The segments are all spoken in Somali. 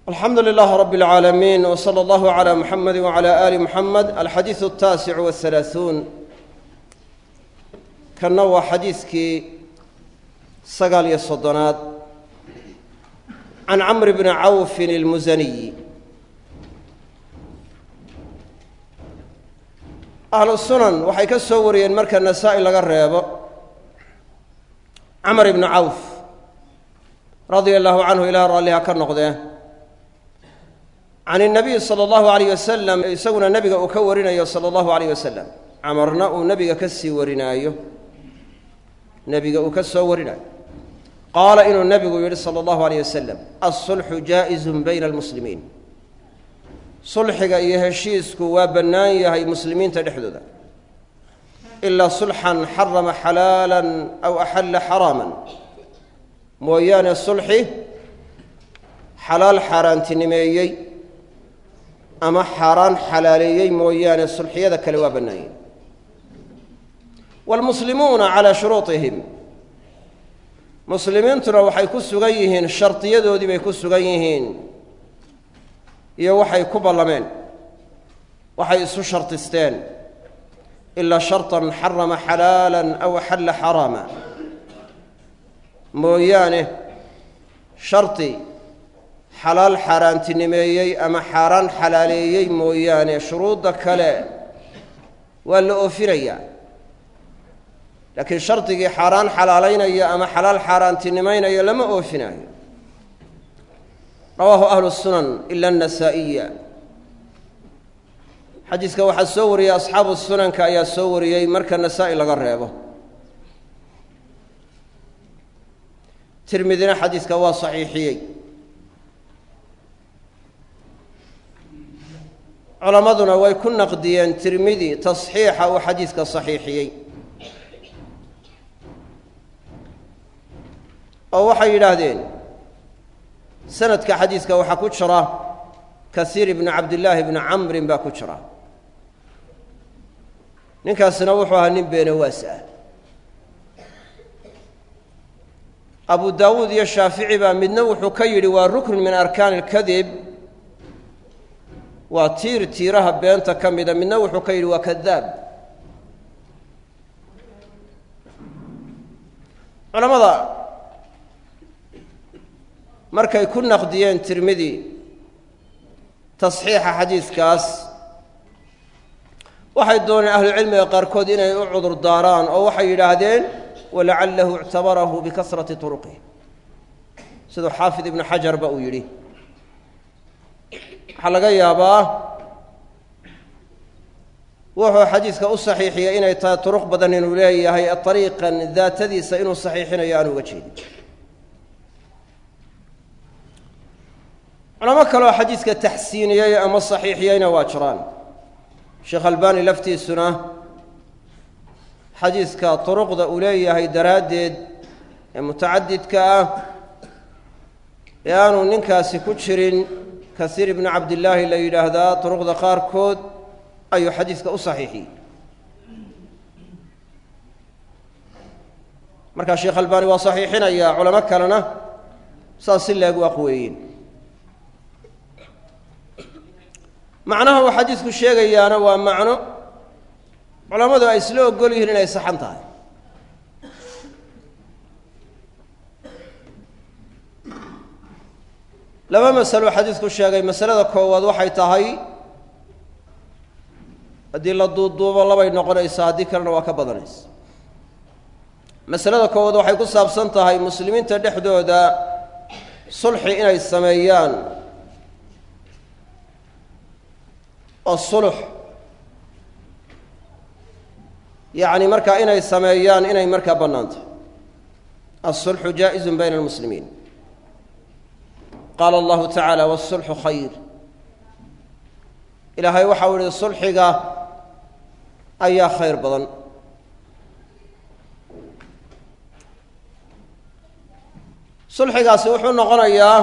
alxamdu lilaah rab اlcaalamiin w slى allahu عlى muxamedi wعlى ali muxamed alxadiiثu الtaasic wالhalaaثuun kanna waa xadiiskii sagaal iyo soddonaad can camr bni cawfin اlmusaniyi ahlu sunan waxay ka soo wariyeen marka nasaa-i laga reebo camr ibni cawf radia allahu canhu ilaah raalliha ka noqdee can الnabiy salى اllahu alayh wasalam isaguna nebiga uu ka warinayo salى اllahu alayh wasalam camarna uu nebiga ka sii warinaayo nebiga uu ka soo warinayo qaala inuu nebigu yidhi salى اllahu alayh wasalam aلsulxu jaa'izu bayna اlmuslimiin sulxiga iyo heshiisku waa bannaan yahay muslimiinta dhexdooda ilaa sulxan xarama xalaala aw axalla xaraama mooyaane sulxi xalaal xaaraantinimeeyey ama xaaraan xalaaleeyey mooyaane sulxiyada kale waa bannaanyay waalmuslimuuna calaa shuruuطihim muslimiintuna waxay ku sugan yihiin shardiyadoodii bay ku sugan yihiin iyo waxay ku ballameen waxay isu shartisteen ilaa sharطan xarama xalaala aw axalla xaraama mooyaane shardi xalaal xaaraantinimeeyey ama xaaraan xalaaleeyey mooyaane shuruudda kale waa la oofinayaa laakiin shardigii xaaraan xalaalaynaya ama xalaal xaaraantinimaynaya lama oofinaayo rawaahu ahlu sunan ila anasaa'iya xadiiska waxaa soo wariyey asxaabu sunanka ayaa soo wariyey marka nasaa-i laga reebo tirmidina xadiiska waa saxiixiyey culammaduna way ku naqdiyeen tirmidi tasxiixa uu xadiiska saxiixiyey oo waxay yidhaahdeen sanadka xadiiska waxaa ku jira kasiir ibnu cabdillaahi ibni camrin baa ku jira ninkaasina wuxuu ahaa nin beenawaas ah abu daawuud iyo shaafici baa midna wuxuu ka yidhi waa rukn min arkaani اlkadib waa tiir tiiraha beenta ka mida midna wuxuu ka yidhi waa kadaab culamada markay ku naqdiyeen tirmidi tasxiixa xadiiskaas waxay dooneen ahlucilmiga qaarkood inay u cudur daaraan oo waxay yidhaahdeen walacalahu ictabarahu bikasrati turuqih siduu xaafid ibnu xajarba uu yidhi waxaa laga yaabaa wuxuu xadiiska u saxiixiyey inay tahay turuq badan inuu leeyahay ariiqan daatadiisa inuu saxiixinayo aan uga jeedin culamo kaleoo xadiiska taxsiiniyey ama saxiixiyeyna waa jiraan sheekh albani laftiisuna xadiiska turuqda uu leeyahay daraaddeed ee mutacadidka ah ee aanu ninkaasi ku jirin kasiir ibnu cabdillaahi la yidhaahdaa turuqda qaarkood ayuu xadiiska u saxiixiyey markaa sheekh albani waa saxiixinayaa culamo kalena saas si leeg waa quweeyeen macnaha uu xadiisku sheegayaana waa macno culammadu ay isla ogol yihiin inay saxan tahay laba masalo xadiisku sheegay masalada koowaad waxay tahay haddii la duuduubo labay noqonaysaa haddii kalena waa ka badanaysa masalada koowaad waxay ku saabsan tahay muslimiinta dhexdooda sulxi inay sameeyaan oo sulux yacni markaa inay sameeyaan inay markaa bannaantahy aلsulxu jaa'izu bayna اlmuslimiin qaala allahu tacaala wاsulxu khayr ilaahay waxau ihi sulxiga ayaa khayr badan sulxigaasi wuxuu noqonayaa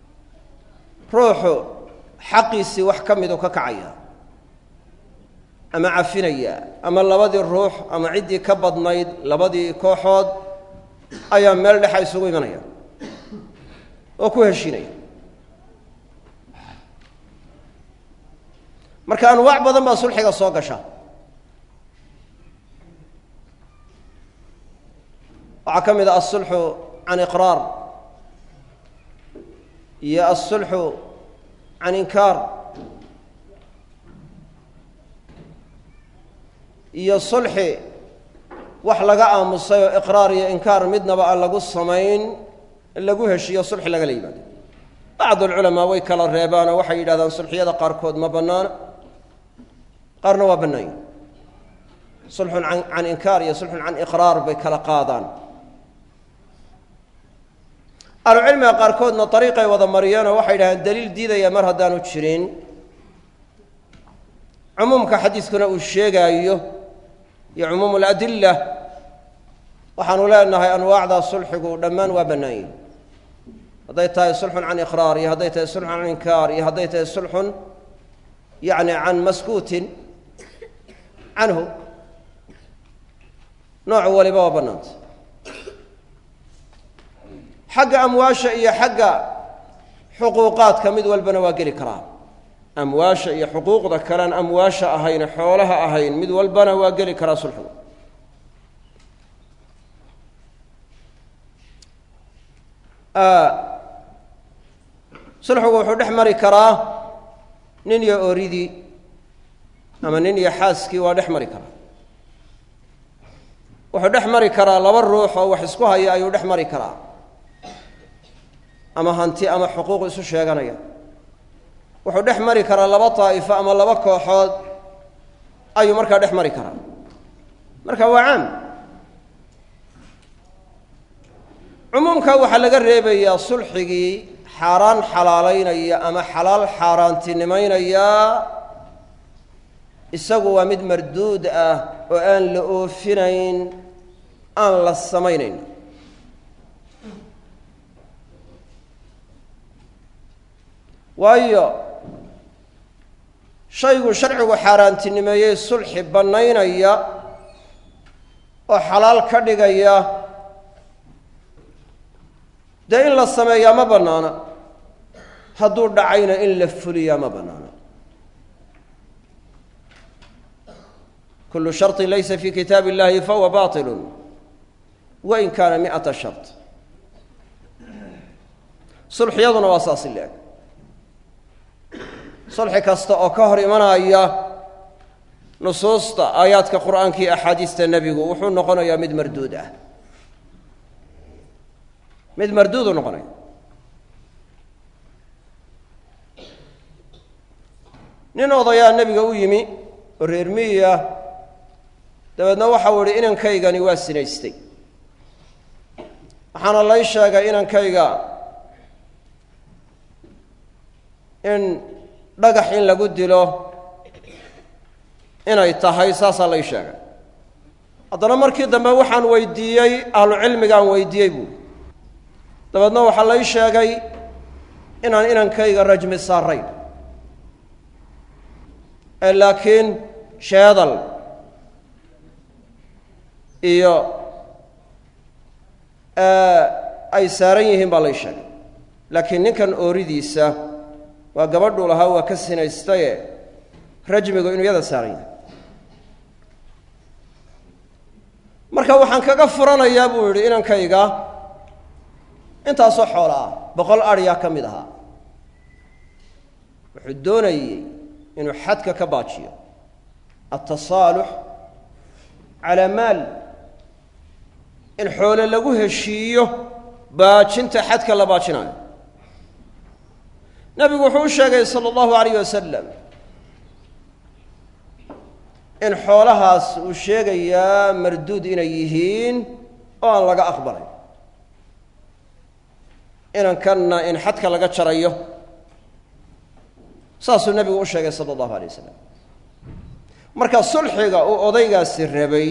ruuxu xaqiisii wax ka miduu ka kacaya ama cafinaya ama labadii ruux ama ciddii ka badnayd labadii kooxood ayaa meel dhexa isugu imanaya oo ku heshiinaya marka anwaac badan baa sulxiga soo gasha waxaa ka mid ah asulxu can iqraar iyo asulxu can inkaar iyo sulxi wax laga aamusay oo iqraar iyo inkaar midnaba aan lagu samayn lagu heshiiyo sulxi lagala yimaado bacd alculamaa way kala reebaanoo waxay yidhahdaan sulxiyada qaarkood ma bannaana qaarna waa bannaanya sulxun can inkaar iyo sulxun can iqraar bay kala qaadaan ahlucilmiga qaarkoodna ariiqay wada mariyeenoo waxay yidhahdeen daliil diidaya mar haddaanu jirin cumuumka xadiiskuna uu sheegaayo iyo cumuum aladilla waxaanu leenahay anwaacdaa sulxigu dhammaan waa bannaan yihin hadday tahay sulxun can iqraar iyo hadday tahay sulxun can inkaar iyo hadday tahay sulxun yacni can maskuutin canhu nooc waliba waa bannaanta xagga amwaasha iyo xagga xuquuqaadka mid walbana waa geli karaa amwaasha iyo xuquuqda kalean amwaasha ahayn xoolaha ahayn mid walbana waa geli karaa sulxigu sulxigu wuxuu dhex mari karaa nin iyo ooridii ama nin iyo xaaskii waa dhex mari karaa wuxuu dhex mari karaa laba ruux oo wax isku haya ayuu dhex mari karaa ama hanti ama xuquuq isu sheeganaya wuxuu dhex mari karaa laba daa'ifo ama laba kooxood ayuu markaa dhex mari karaa marka waa caam cumuumka waxaa laga reebayaa sulxigii xaaraan xalaalaynaya ama xalaal xaaraantinimaynaya isagu waa mid marduud ah oo aan la oofinayn aan la samaynayn waayo shaygu sharcigu xaaraantinimeeyey sulxi bannaynaya oo xalaal ka dhigaya dee in la sameeyaa ma bannaana hadduu dhacayna in la fuliyaa ma bannaana kullu sharطin laysa fi kitaabi اllahi fahuwa baطilu wain kaana mi'ata shart sulxiyaduna waa saasi leeg sulxi kasta oo ka hor imanaya nusuusta aayaadka qur'aanka iyo axaadiista nebigu wuxuu noqonayaa mid marduud ah mid marduudu noqonaya nin odayaa nebiga u yimi oo reer miyiya dabeedna waxau idhi inankaygani waa sinaystay waxaana lay sheegay inankayga in dhagax in lagu dilo inay tahay saasaa lay sheegay haddana markii dambe waxaan weydiiyey ahlucilmigaan weydiiyey buui dabeedna waxaa lay sheegay inaan inankayga rajmi saarayn ee laakiin sheedal iyo ay saaran yihiin baa lay sheegay laakiin ninkan ooridiisa waa gabadhuu lahaa waa ka sinaystaye rajmigu inuu yada saaran yahay marka waxaan kaga furanayaa buu yidhi inankayga intaasoo xoola ah boqol adhyaa ka mid ahaa wuxuu doonayey inuu xadka ka baajiyo altasaalux calaa maal in xoole lagu heshiiyo baajinta xadka la baajinayo nebigu wuxuu u sheegay sala allahu alayh wasalam in xoolahaas uu sheegayaa marduud inay yihiin oo aan laga aqbalay inankanna in xadka laga jarayo saasuu nebigu u sheegay sala allahu alay wasalam marka sulxiga uu odaygaasi rabay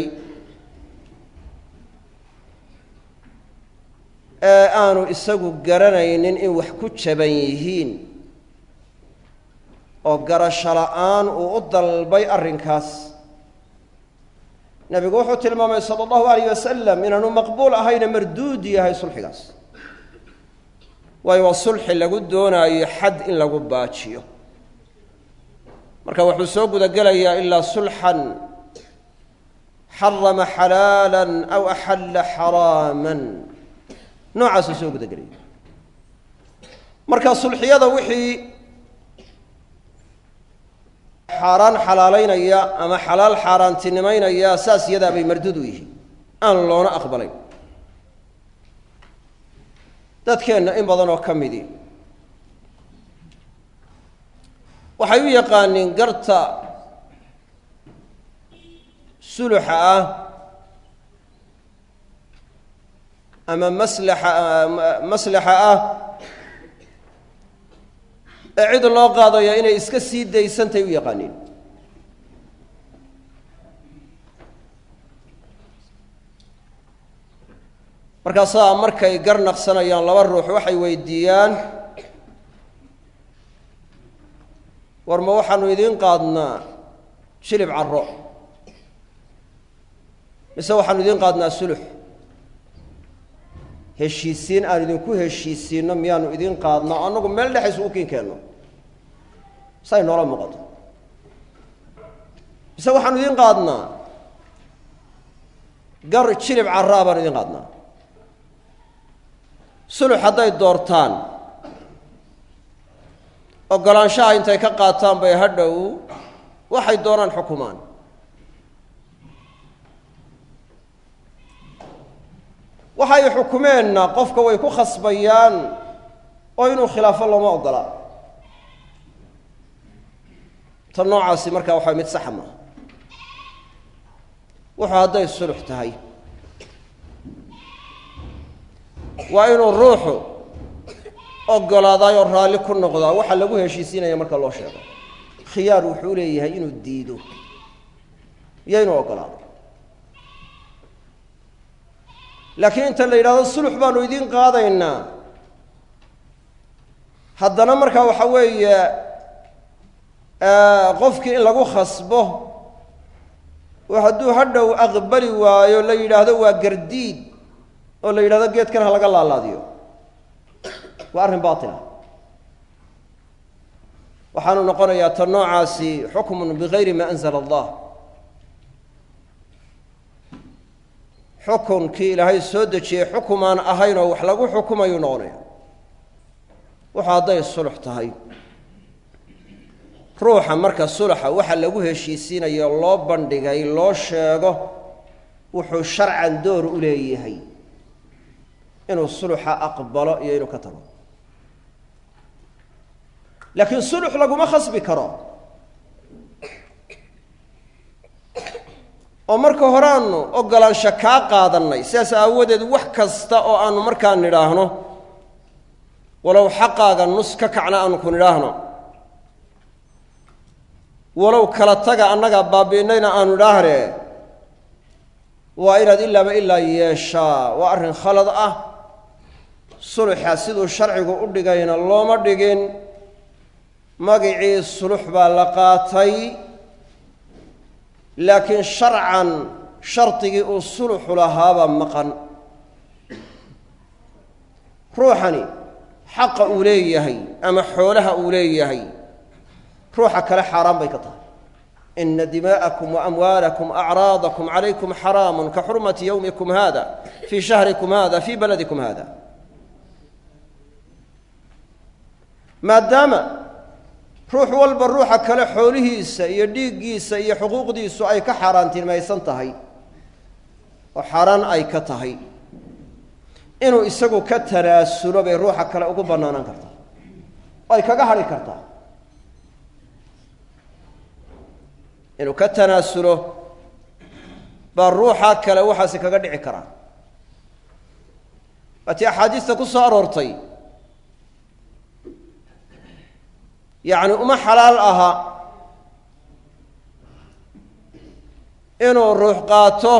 ee aanu isagu garanaynin in wax ku jaban yihiin oo garasho la'aan uu u dalbay arrinkaas nebigu wuxuu tilmaamay sala allahu alayh wasalam inaanu maqbuul ahayne marduud yahay sulxigaas waayo waa sulxi lagu doonaayo xad in lagu baajiyo marka wuxuu soo guda gelayaa ilaa sulxan xarama xalaalan aw axalla xaraaman noocaasuu soo guda gelaya marka sulxiyada wixii xaaraan xalaalaynaya ama xalaal xaaraantinimaynaya saas iyadaa bay marduud u yihiin aan loona aqbalayn dadkeenna in badan oo ka midi waxay u yaqaaniin garta suluxa ah ama maslaxa maslaxa ah ee cid loo qaadaya inay iska sii daysantay u yaqaaniin markaasaa markay gar naqsanayaan laba ruux waxay weydiiyaan war ma waxaanu idiin qaadnaa shilib carro mise waxaanu idiin qaadnaa sulux heshiisiin aan idinku heshiisiinno miyaanu idiin qaadnaa o annagu meel dhex isugu kiin keenno say noola muuqato mise waxaanu idiin qaadnaa gar jilib carraa baanu idiin qaadnaa sulux hadday doortaan ogolaanshaha intay ka qaataan bay hadhow waxay doonaan xukumaan waxay xukumeenna qofka way ku khasbayaan oo inuu khilaafo looma ogola ta noocaasi markaa waxaa mid saxa maaha wuxuu hadday sulux tahay waa inuu ruuxu ogolaadaay oo raalli ku noqdaa waxaa lagu heshiisiinaya marka loo sheego khiyaar wuxuu leeyahay inuu diido iyo inuu ogolaado laakiin inta la yidhahdo sulux baanu idiin qaadaynaa haddana markaa waxa weeye qofkii in lagu khasbo oo hadduu hadhow aqbali waayo la yidhaahdo waa gardiid oo la yidhahdo geedkan ha laga laalaadiyo waa arrin baatila waxaanu noqonayaa ta noocaasi xukmun bigayri ma anzala allah xukunkii ilaahay soo dejiyey xukumaan ahayn oo wax lagu xukumayuu noqonaya wuxu hadday sulux tahay ruuxa marka suluxa waxa lagu heshiisiinayo loo bandhigay loo sheego wuxuu sharcan door u leeyahay inuu suluxa aqbalo iyo inuu ka tago laakiin sulux laguma khasbi karo oo marka horeaanu ogolaansho kaa qaadannay sidaas aawadeed wax kasta oo aanu markaa nidhaahno walow xaqaaga nus ka kacna aanu ku nidhaahno walow kala taga annaga baabi'inayna aanu idhaahne waa inaad ilaaba ilaa yeeshaa waa arrin khalad ah suluxa siduu sharcigu u dhigayna looma dhigin magicii sulux baa la qaatay laakiin sharcan shardigii uu suluxu lahaabaa maqan ruuxani xaqa uu leeyahay ama xoolaha uu leeyahay ruuxa kale xaaraan bay ka tahay ina dimaa'akum waamwaalakum acraadakum calaykum xaraamun ka xurmati yowmikum hada fii shahrikum hada fii baladikum hada maadaama ruux walba ruuxa kale xoolihiisa iyo dhiiggiisa iyo xuquuqdiisu ay ka xaaraantimaysan tahay oo xaaraan ay ka tahay inuu isagu ka tanaasulo bay ruuxa kale ugu bannaanaan kartaa oo ay kaga hadhi kartaa inuu ka tanaasulo baa ruuxa kale waxaasi kaga dhici karaa waatii axaadiista ku soo aroortay yacni uma xalaal aha inuu ruux qaato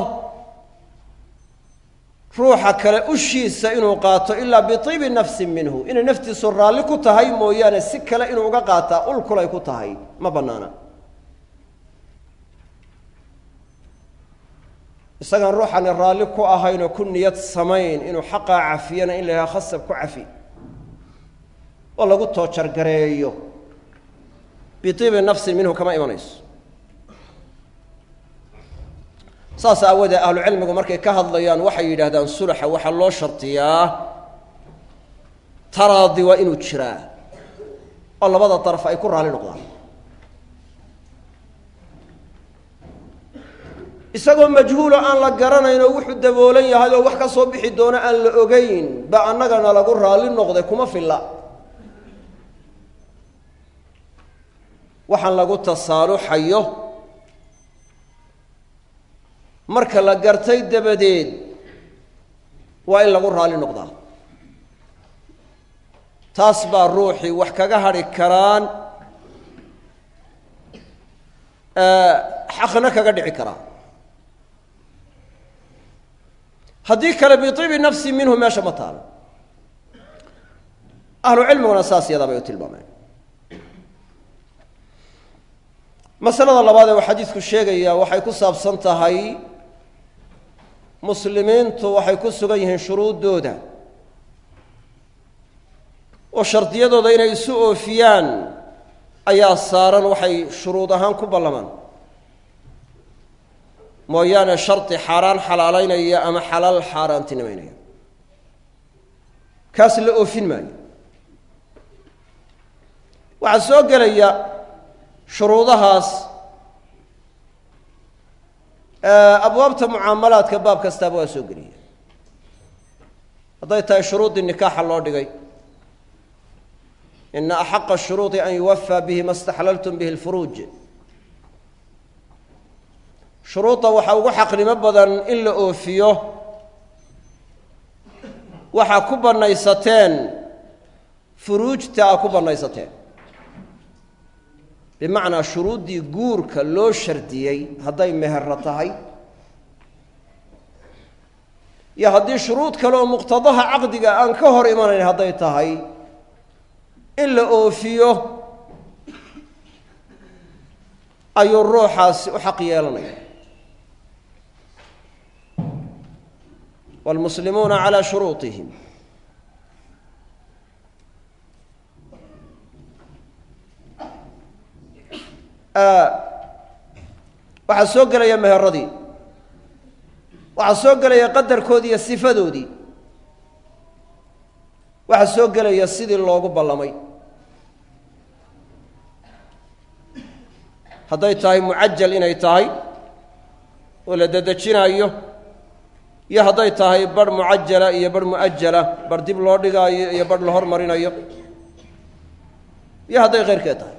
ruuxa kale ushiisa inuu qaato ilaa biibi nafsin minhu inay naftiisu raalli ku tahay mooyaane si kale inuu uga qaataa ulkulay ku tahay ma bannaana isagaan ruuxani raalli ku ahayn oo ku niyad samayn inuu xaqaa cafiyana in la yidhaha khasab ku cafi oo lagu toojargareeyo biibi nafsin minhu kama imanayso saas aawoodee ahlucilmigu markay ka hadlayaan waxay yidhaahdaan sulaxa waxaa loo shardiyaa taraadi waa inuu jiraa oo labada daraf ay ku raali noqdaan isagoo majhuulo aan la garanayn oo wuxuu daboolan yahay oo wax ka soo bixi doono aan la ogeyn ba annagana lagu raalli noqday kuma filla waxaan lagu tasaaluxayo marka la gartay dabadeed waa in lagu raalli noqdaa taas baa ruuxii wax kaga hadhi karaan xaqna kaga dhici karaa haddii kale biibi nafsi minhu meesha ma taalo ahlu cilmiguna saas yadaa bay u tilmaameen masalada labaad ee uu xadiidku sheegayaa waxay ku saabsan tahay muslimiintu waxay ku sugan yihiin shuruuddooda oo shardiyadooda inay isu oofiyaan ayaa saaran waxay shuruud ahaan ku ballamaan mooyaane shardi xaaraan xalaalaynaya ama xalaal xaaraantinimaynaya kaas la oofin maayo waxaa soo gelaya shuruudahaas abwaabta mucaamalaadka baab kastaaba waa soo gelaya hadday tahay shuruuddii nikaaxa loo dhigay ina axaqa shuruudi an yuwafaa bihi ma staxlaltum bihi lfuruuj shuruudda waxaa ugu xaqnimo badan in la oofiyo waxaa ku bannaysateen furuujta a ku bannaysateen bimacnaa shuruuddii guurka loo shardiyey hadday meherra tahay iyo haddii shuruud kale oo muqtadaha caqdiga aan ka hor imanayn hadday tahay in la oofiyo ayuu ruuxaasi u xaq yeelanaya wاlmuslimuuna calى shuruuطihim waxaa soo gelaya meheradii waxaa soo gelaya qadarkoodii iyo sifadoodii waxaa soo gelaya sidii loogu ballamay hadday tahay mucajal inay tahay oo la dedejinaayo iyo hadday tahay barh mucajala iyo barh mu'ajala barh dib loo dhigaayo iyo barh la hormarinayo iyo hadday keyrkeed tahay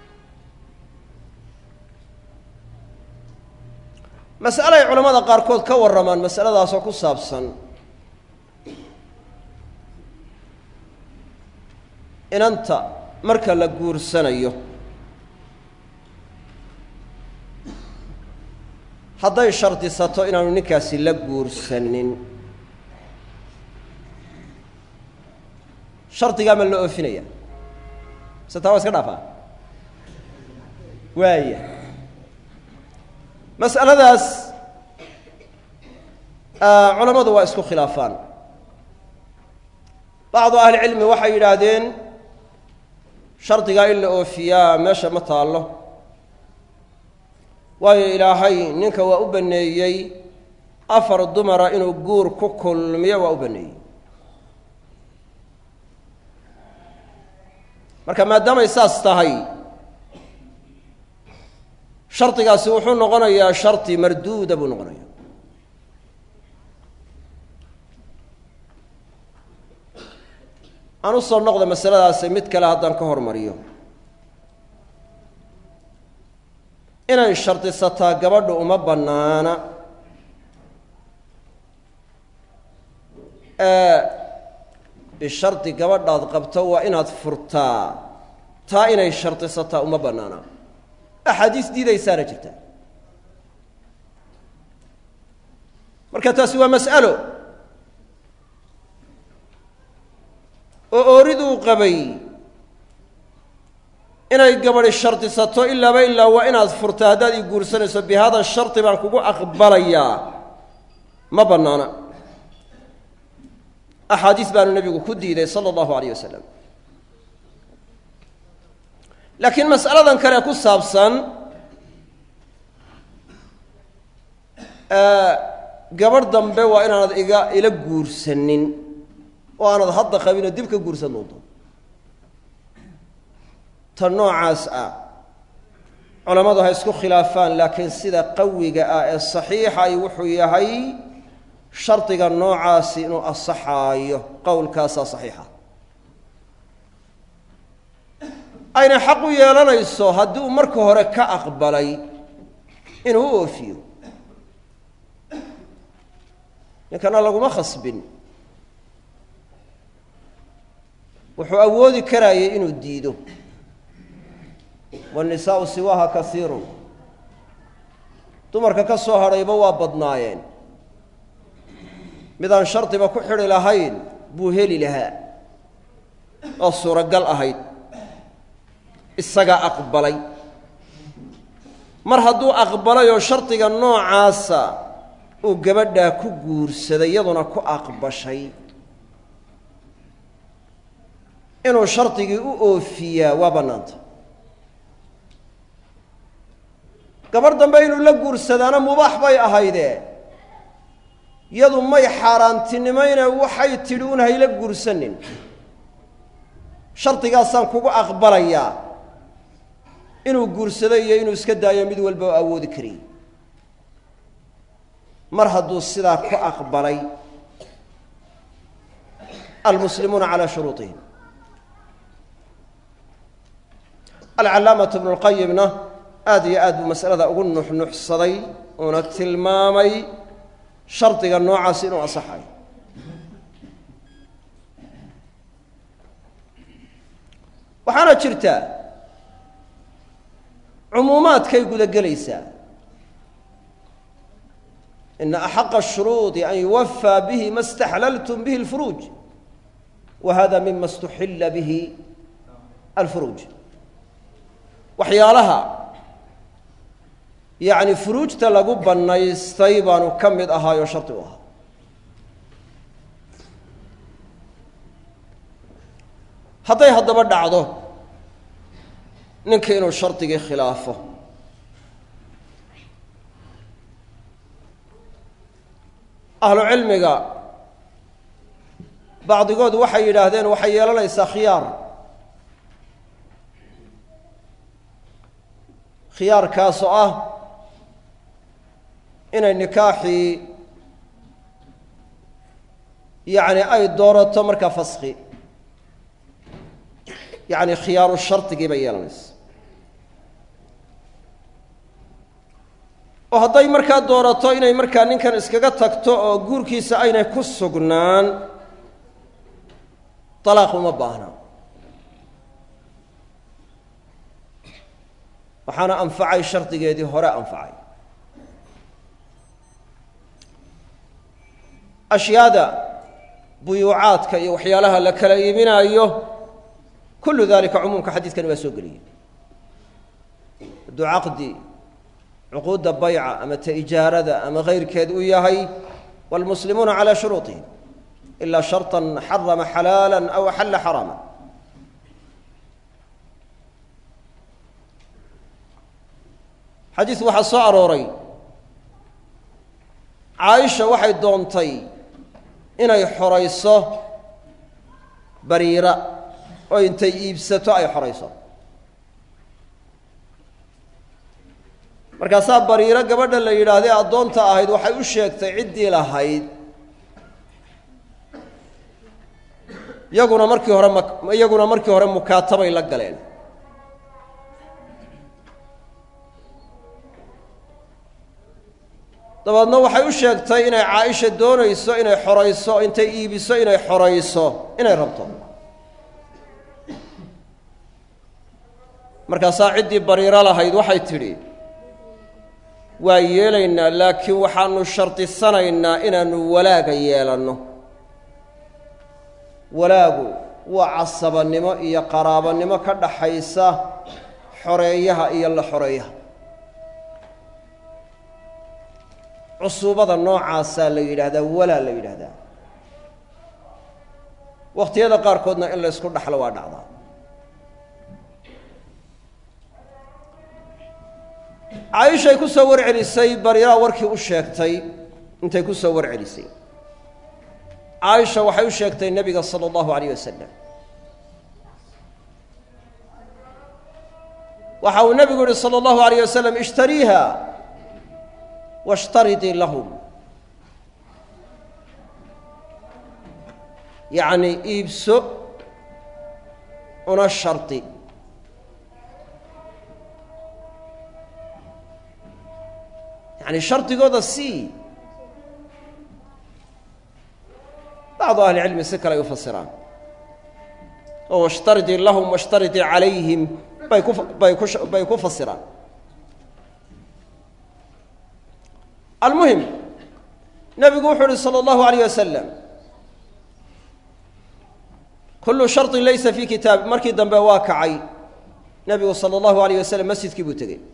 mas'ale ay culamada qaarkood ka warramaan masaladaasoo ku saabsan inanta marka la guursanayo hadday shardisato inaanu ninkaasi la guursanin shardigaa ma la oofinaya mise taa waa iska dhaafaa waaya mas'aladaas culammadu waa isku khilaafaan bacdu ahlicilmi waxay yidhaahdeen shardigaa in la oofiyaa meesha ma taallo waayo ilaahay ninka waa u banneeyey afar dumara inuu guur ku kulmiyo waa u banneeyey marka maadaamay saas tahay shardigaasi wuxuu noqonayaa shardi marduuda buu noqonaya aan u soo noqda masaladaasi mid kale haddaan ka hormariyo inay shardisataa gabadhu uma bannaana bishardi gabadhaad qabto waa inaad furtaa taa inay shardisataa uma bannaana axaadiis diidaysaana jirta marka taasi waa mas'alo oo ooriduu qabay inay gabadhi shardisato ilaaba ilaa waa inaad furta haddaad ii guursanayso bi hada shardi baan kugu aqbalayaa ma bannaana axaadiis baanu nebigu ku diiday sala allahu alayh wasalam laakiin mas'aladan kale ku saabsan gabadh dambe waa inaanad iga ila guursanin oo aanad hadda qabin oo dib ka guursan doonto ta noocaas ah culammadu ha isku khilaafaan laakiin sida qawiga ah ee saxiixa ay wuxuu yahay shardiga noocaasi inuu asaxaayo qowlkaasaa saxiixa ayna xaq u yeelanayso haddii uu marka hore ka aqbalay inuu u oofiyo ninkana laguma khasbin wuxuu awoodi karayay inuu diido waannisaa'u siwaaha kasiirun dumarka ka soo hadhayba waa badnaayeen midaan shardiba ku xidhi lahayn buu heli lahaa oo suuragal ahayd isagaa aqbalay mar hadduu aqbalay oo shardiga noocaasa uu gabadhaa ku guursaday iyaduna ku aqbashay inuu shardigii u oofiyaa waa bannaanta gabarh dambe inuu la guursadaana mubaax bay ahaydee yadu may xaaraantinimayne waxay tidhi un hayla guursanin shardigaasaan kugu aqbalayaa inuu guursado iyo inuu iska daayo mid walba oo awoodi kariyey mar hadduu sidaa ku aqbalay almuslimuuna calaa shuruuطihim alcallaamatu bnu lqayimna aada iyo aad buu masalada ugu nuxnuxsaday uuna tilmaamay shardiga noocaas inuu asaxayo waxaana jirta cumuumaadkay guda gelaysaa ina axaqa ashuruudi an yuwafaa bihi ma staxlaltum bihi alfuruuj wa hada mima istuxilla bihi alfuruuj waxyaalaha yacni furuujta lagu bannaystay baanu ka mid ahaayoo shardi u ahaa hadday haddaba dhacdo ninka inuu shardigii khilaafo ahlu cilmiga bacdigood waxay yidhaahdeen waxay yeelanaysaa khiyaar khiyaarkaas oo ah inay nikaaxii yacni ay doorato markaa faski yacni khiyaaru shardigii bay yeelanaysa oo hadday markaa doorato inay markaa ninkan iskaga tagto oo guurkiisa aynay ku sugnaan dalaaq uma baahna waxaana anfacay shardigeedii hore anfacay ashyaada buyuucaadka iyo waxyaalaha la kala iibinaayo kullu dalika cumuumka xadiidkani waa soo geliyey hadduu caqdi cuquudda bayca ama ta ijaarada ama kayrkeed u yahay wاlmuslimuuna calى shuruuطihim ila sharطa xarama xalaala aw axalla xaraama xadiis waxaa soo arooray caaisha waxay doontay inay xorayso bariira oo intay iibsato ay xorayso markaasaa bariiro gabadha la yidhaahdee addoonta ahayd waxay u sheegtay ciddii lahayd iyaguna markii hore mak iyaguna markii hore mukaatabay la galeen dabeedna waxay u sheegtay inay caaisha doonayso inay xorayso intay iibiso inay xorayso inay rabto markaasaa ciddii bariiro lahayd waxay tidhi waa yeelaynaa laakiin waxaanu shardisanaynaa inaannu walaaga yeelanno walaagu waa casabannimo iyo qaraabannimo ka dhaxaysa xoreeyaha iyo la xoreeyaha cusuubada noocaasaa la yidhaahdaa walaa la yidhaahdaa wakhtiyada qaarkoodna in la ysku dhaxlo waa dhacdaa caaishay ku soo warcelisay bariiraa warkii u sheegtay intay ku soo warcelisay caaisha waxay u sheegtay nebiga sala allahu alayh wasalam waxa uu nebigu yihi salى اllahu alayh wasalam ishtariiha washtaridii lahum yacni iibso una shardi yani shardigooda sii bacdu ahli cilmi si kale ay u fasiraan oo washtaridii lahum washtaridii calayhim bay ku bay ku bay ku fasiraan almuhim nebigu wuxuu uhi salى اllahu alayh wasalam kullu sharطin laysa fi kitaab markii dambe waa kacay nebigu salى اllahu alayh wasalam masjidkii buu tegey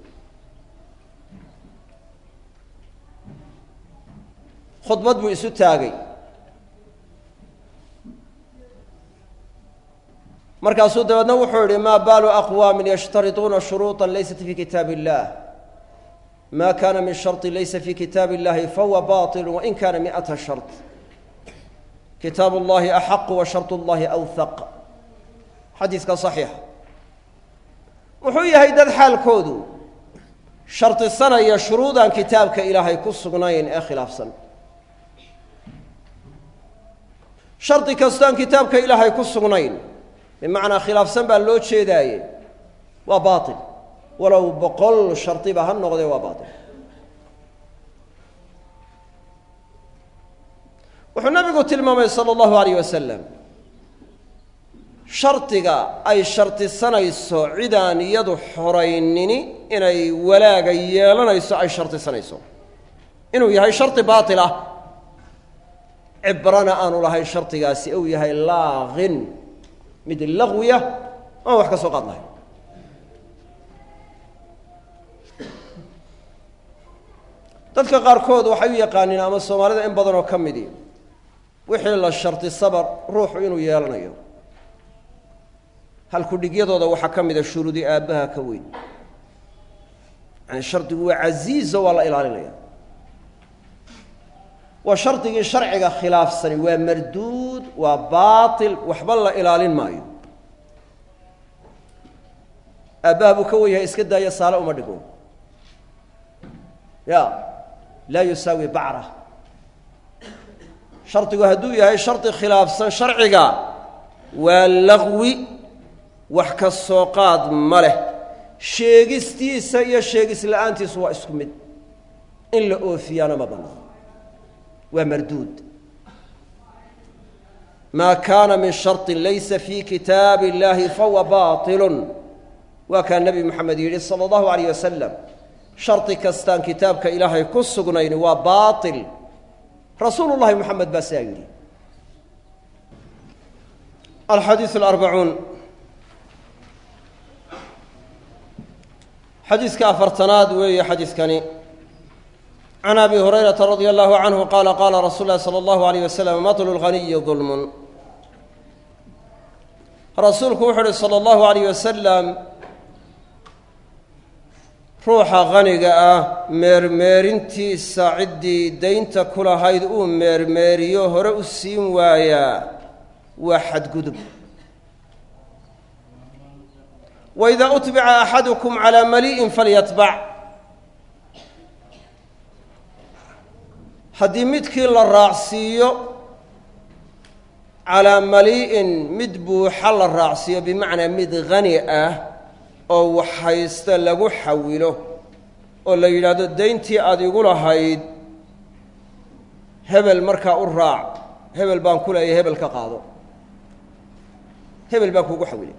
khudbad buu isu taagay markaasuu dabeedna wuxuu yihi maa baalu aqwaamin yashtariطuuna shuruuطa laysat fi kitaab اllah ma kana min sharطi laysa fi kitaab اllahi fahuwa baطil wain kana miئata sharط kitaab اllahi axaqu wa sharط اllahi awhaq xadiiska صaxiixa wuxuu yahay dad xaalkoodu shardisanaya shuruudaan kitaabka ilaahay ku sugnayn ee khilaafsan shardi kastoaan kitaabka ilaahay ku sugnayn bimacnaa khilaafsan baa loo jeedaaye waa baatil walow boqol shardiba ha noqdee waa baatil wuxuu nabigu tilmaamay sala allahu alayh wasalam shardiga ay shardisanayso cidaan iyadu xoraynini inay walaaga yeelanayso ay shardisanayso inuu yahay shardi baatil ah cibrana aanu lahayn shardigaasi uu yahay laaqin mid laqwiya aan wax ka soo qaad lahayn dadka qaarkood waxay u yaqaaniin ama soomaalida in badan oo ka midi wixii la shardi sabar ruuxu inuu yeelanayo halkudhigyadooda waxaa ka mida shuruudi aabbaha ka weyn yani shardigu waa casiizo waa la ilaalinaya waa shardigii sharciga khilaafsani waa marduud waa baatil waxba la ilaalin maayo aabbaha buu ka wen yahay iska daaya saale uma dhigo ya laa yusaawi bacra shardigu hadduu yahay shardi khilaafsan sharciga waa laqwi wax ka soo qaad ma leh sheegistiisa iyo sheegis la-aantiisu waa isku mid in la oofiyaana ma bannaan waa marduud maa kaana min sharطi laysa fi kitaabi اllahi fahuwa baطilu waa kaa nebi moxamed yidhi salى اllahu alayh wasalam shardi kastaan kitaabka ilaahay ku sugnayn waa baaطil rasuulu llahi moxamed baa sidaa yidhi alxadiiث alarbacuun xadiiska afartanaad weeye xadiiskani can abi hurayrata radia allahu canhu qaala qaala rasuul lahi sala allahu alayh wasalam matlu lghaniyi dulmun rasuulku wuxu uhi sala allahu alayh wasalam ruuxa haniga ah meermeerintiisa ciddii daynta ku lahayd uu meermeeriyo hore u siin waayaa waa xadgudub waidaa utbica axadukum calaa mali'in falyatbac haddii midkii la raacsiiyo calaa mali'in mid buuxa la raacsiiyo bimacnaa mid hani ah oo waxhaysta lagu xawilo oo la yidhaahdo dayntii aada igu lahayd hebel markaa u raac hebel baan ku leeyahay hebel ka qaado hebel baan kuugu xawilay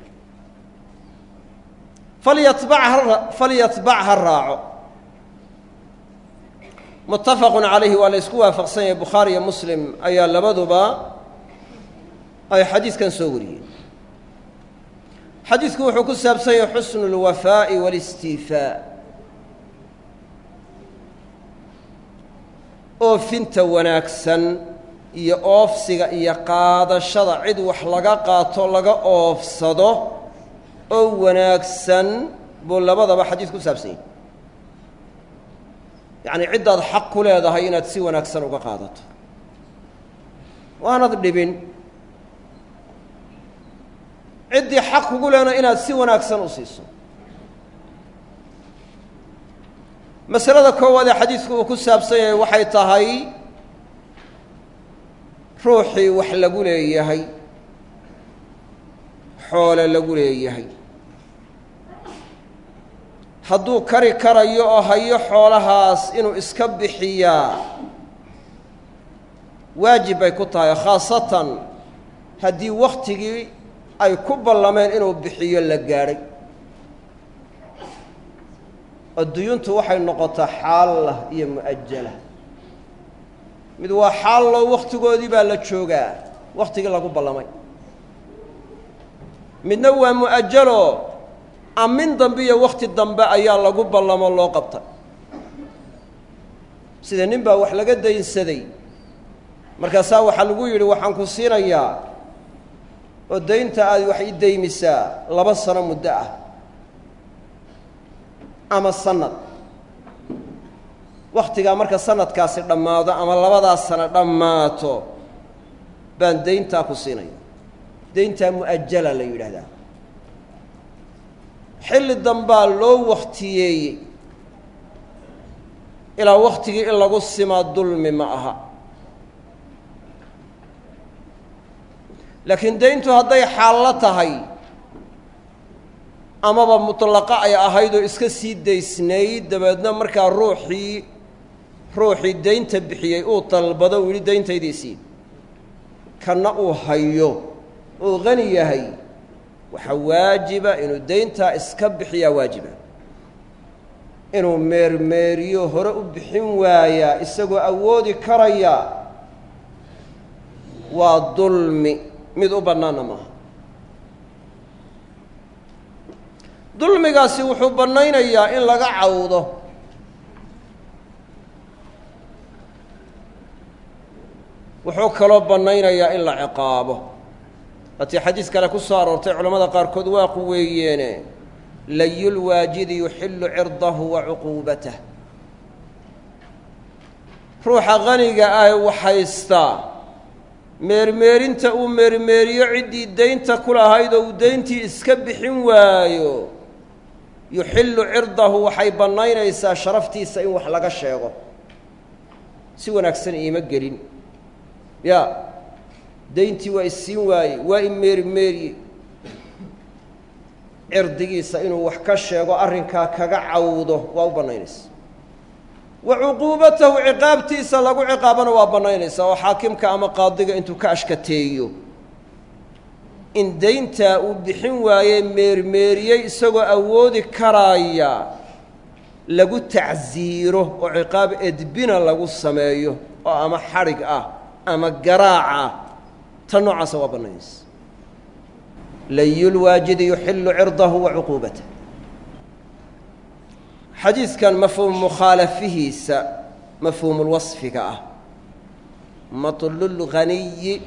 falyatbac ha falyatbac ha raaco muttafaqun calayhi waa la ysku waafaqsan yahay bukhaari iyo muslim ayaa labaduba ay xadiidkan soo wariyeen xadiidku wuxuu ku saabsan yahay xusnu اlwafaa'i wاlistiifaa oofinta wanaagsan iyo oofsiga iyo qaadashada cid wax laga qaato laga oofsado oo wanaagsan buu labadaba xadiis ku saabsan yahi yacni ciddaad xaq ku leedahay inaad si wanaagsan uga qaadato waanad dhibin ciddii xaq kugu leena inaad si wanaagsan u siiso masalada koowaad ee xadiidku uu ku saabsan yahay waxay tahay ruuxii wax lagu leeyahay xoole lagu leeyahay hadduu kari karayo oo hayo xoolahaas inuu iska bixiyaa waajib bay ku tahay khaasatan haddii wakhtigii ay ku ballameen inuu bixiyo la gaadhay adduunyuntu waxay noqotaa xaalla iyo mu'ajala mid waa xaallo wakhtigoodii baa la joogaa wakhtigii lagu ballamay midna waa mu'ajalo amin dambe iyo wakhti dambe ayaa lagu ballamo loo qabtay sida nin baa wax laga daynsaday markaasaa waxaa lagu yidhi waxaan ku siinayaa oo daynta aad wax i daymisaa laba sano muddo ah ama sanad wakhtigaa marka sanadkaasi dhammaado ama labadaas sano dhammaato baan dayntaa ku siinaya dayntaa mu'ajala la yidhaahdaa xilli dambaa loo wakhtiyeeyey ilaa wakhtigii in lagu simaa dulmi ma aha laakiin dayntu hadday xaallo tahay amaba mutlaqa ay ahayd oo iska sii daysnayd dabeedna markaa ruuxii ruuxii daynta bixiyey uu dalbado uu yidhi dayntaydiisii kanna uu hayo uu qani yahay waxaa waajiba inuu dayntaa iska bixiyaa waajiba inuu meermeeriyo hore u bixin waayaa isagoo awoodi karaya waa dulmi mid u bannaanna maaha dulmigaasi wuxuu bannaynayaa in laga cawdo wuxuu kaloo bannaynayaa in la ciqaabo waatii xadiis kale ku soo aroortay culamada qaarkood waa quweeyeene layulwaajidi yuxillu cirdahu wa cuquubatah ruuxa qaniga ah waxhaystaa meermeerinta uu meermeeriyo ciddii daynta ku lahayd oo uu dayntii iska bixin waayo yuxillu cirdahu waxay bannaynaysaa sharaftiisa in wax laga sheego si wanaagsan iima gelin ya dayntii waa isiin waaye waa i meerimeeriye cirdigiisa inuu wax ka sheego arrinkaa kaga cawdo waa u bannaynaysa wa cuquubatahu ciqaabtiisa lagu ciqaabana waa bannaynaysaa oo xaakimka ama qaadiga intuu ka ashkateeyo in dayntaa uu bixin waaye meermeeriyey isagoo awoodi karaaya lagu tacsiiro oo ciqaab edbina lagu sameeyo oo ama xadhig ah ama garaac ah ta noocaasa waa bannaynaysa layulwaajidi yuxillu cirdahu wa cuquubatah xadiidkan mafhuum mukhaalafihiisa mafhuumulwasfiga ah matlulghaniyi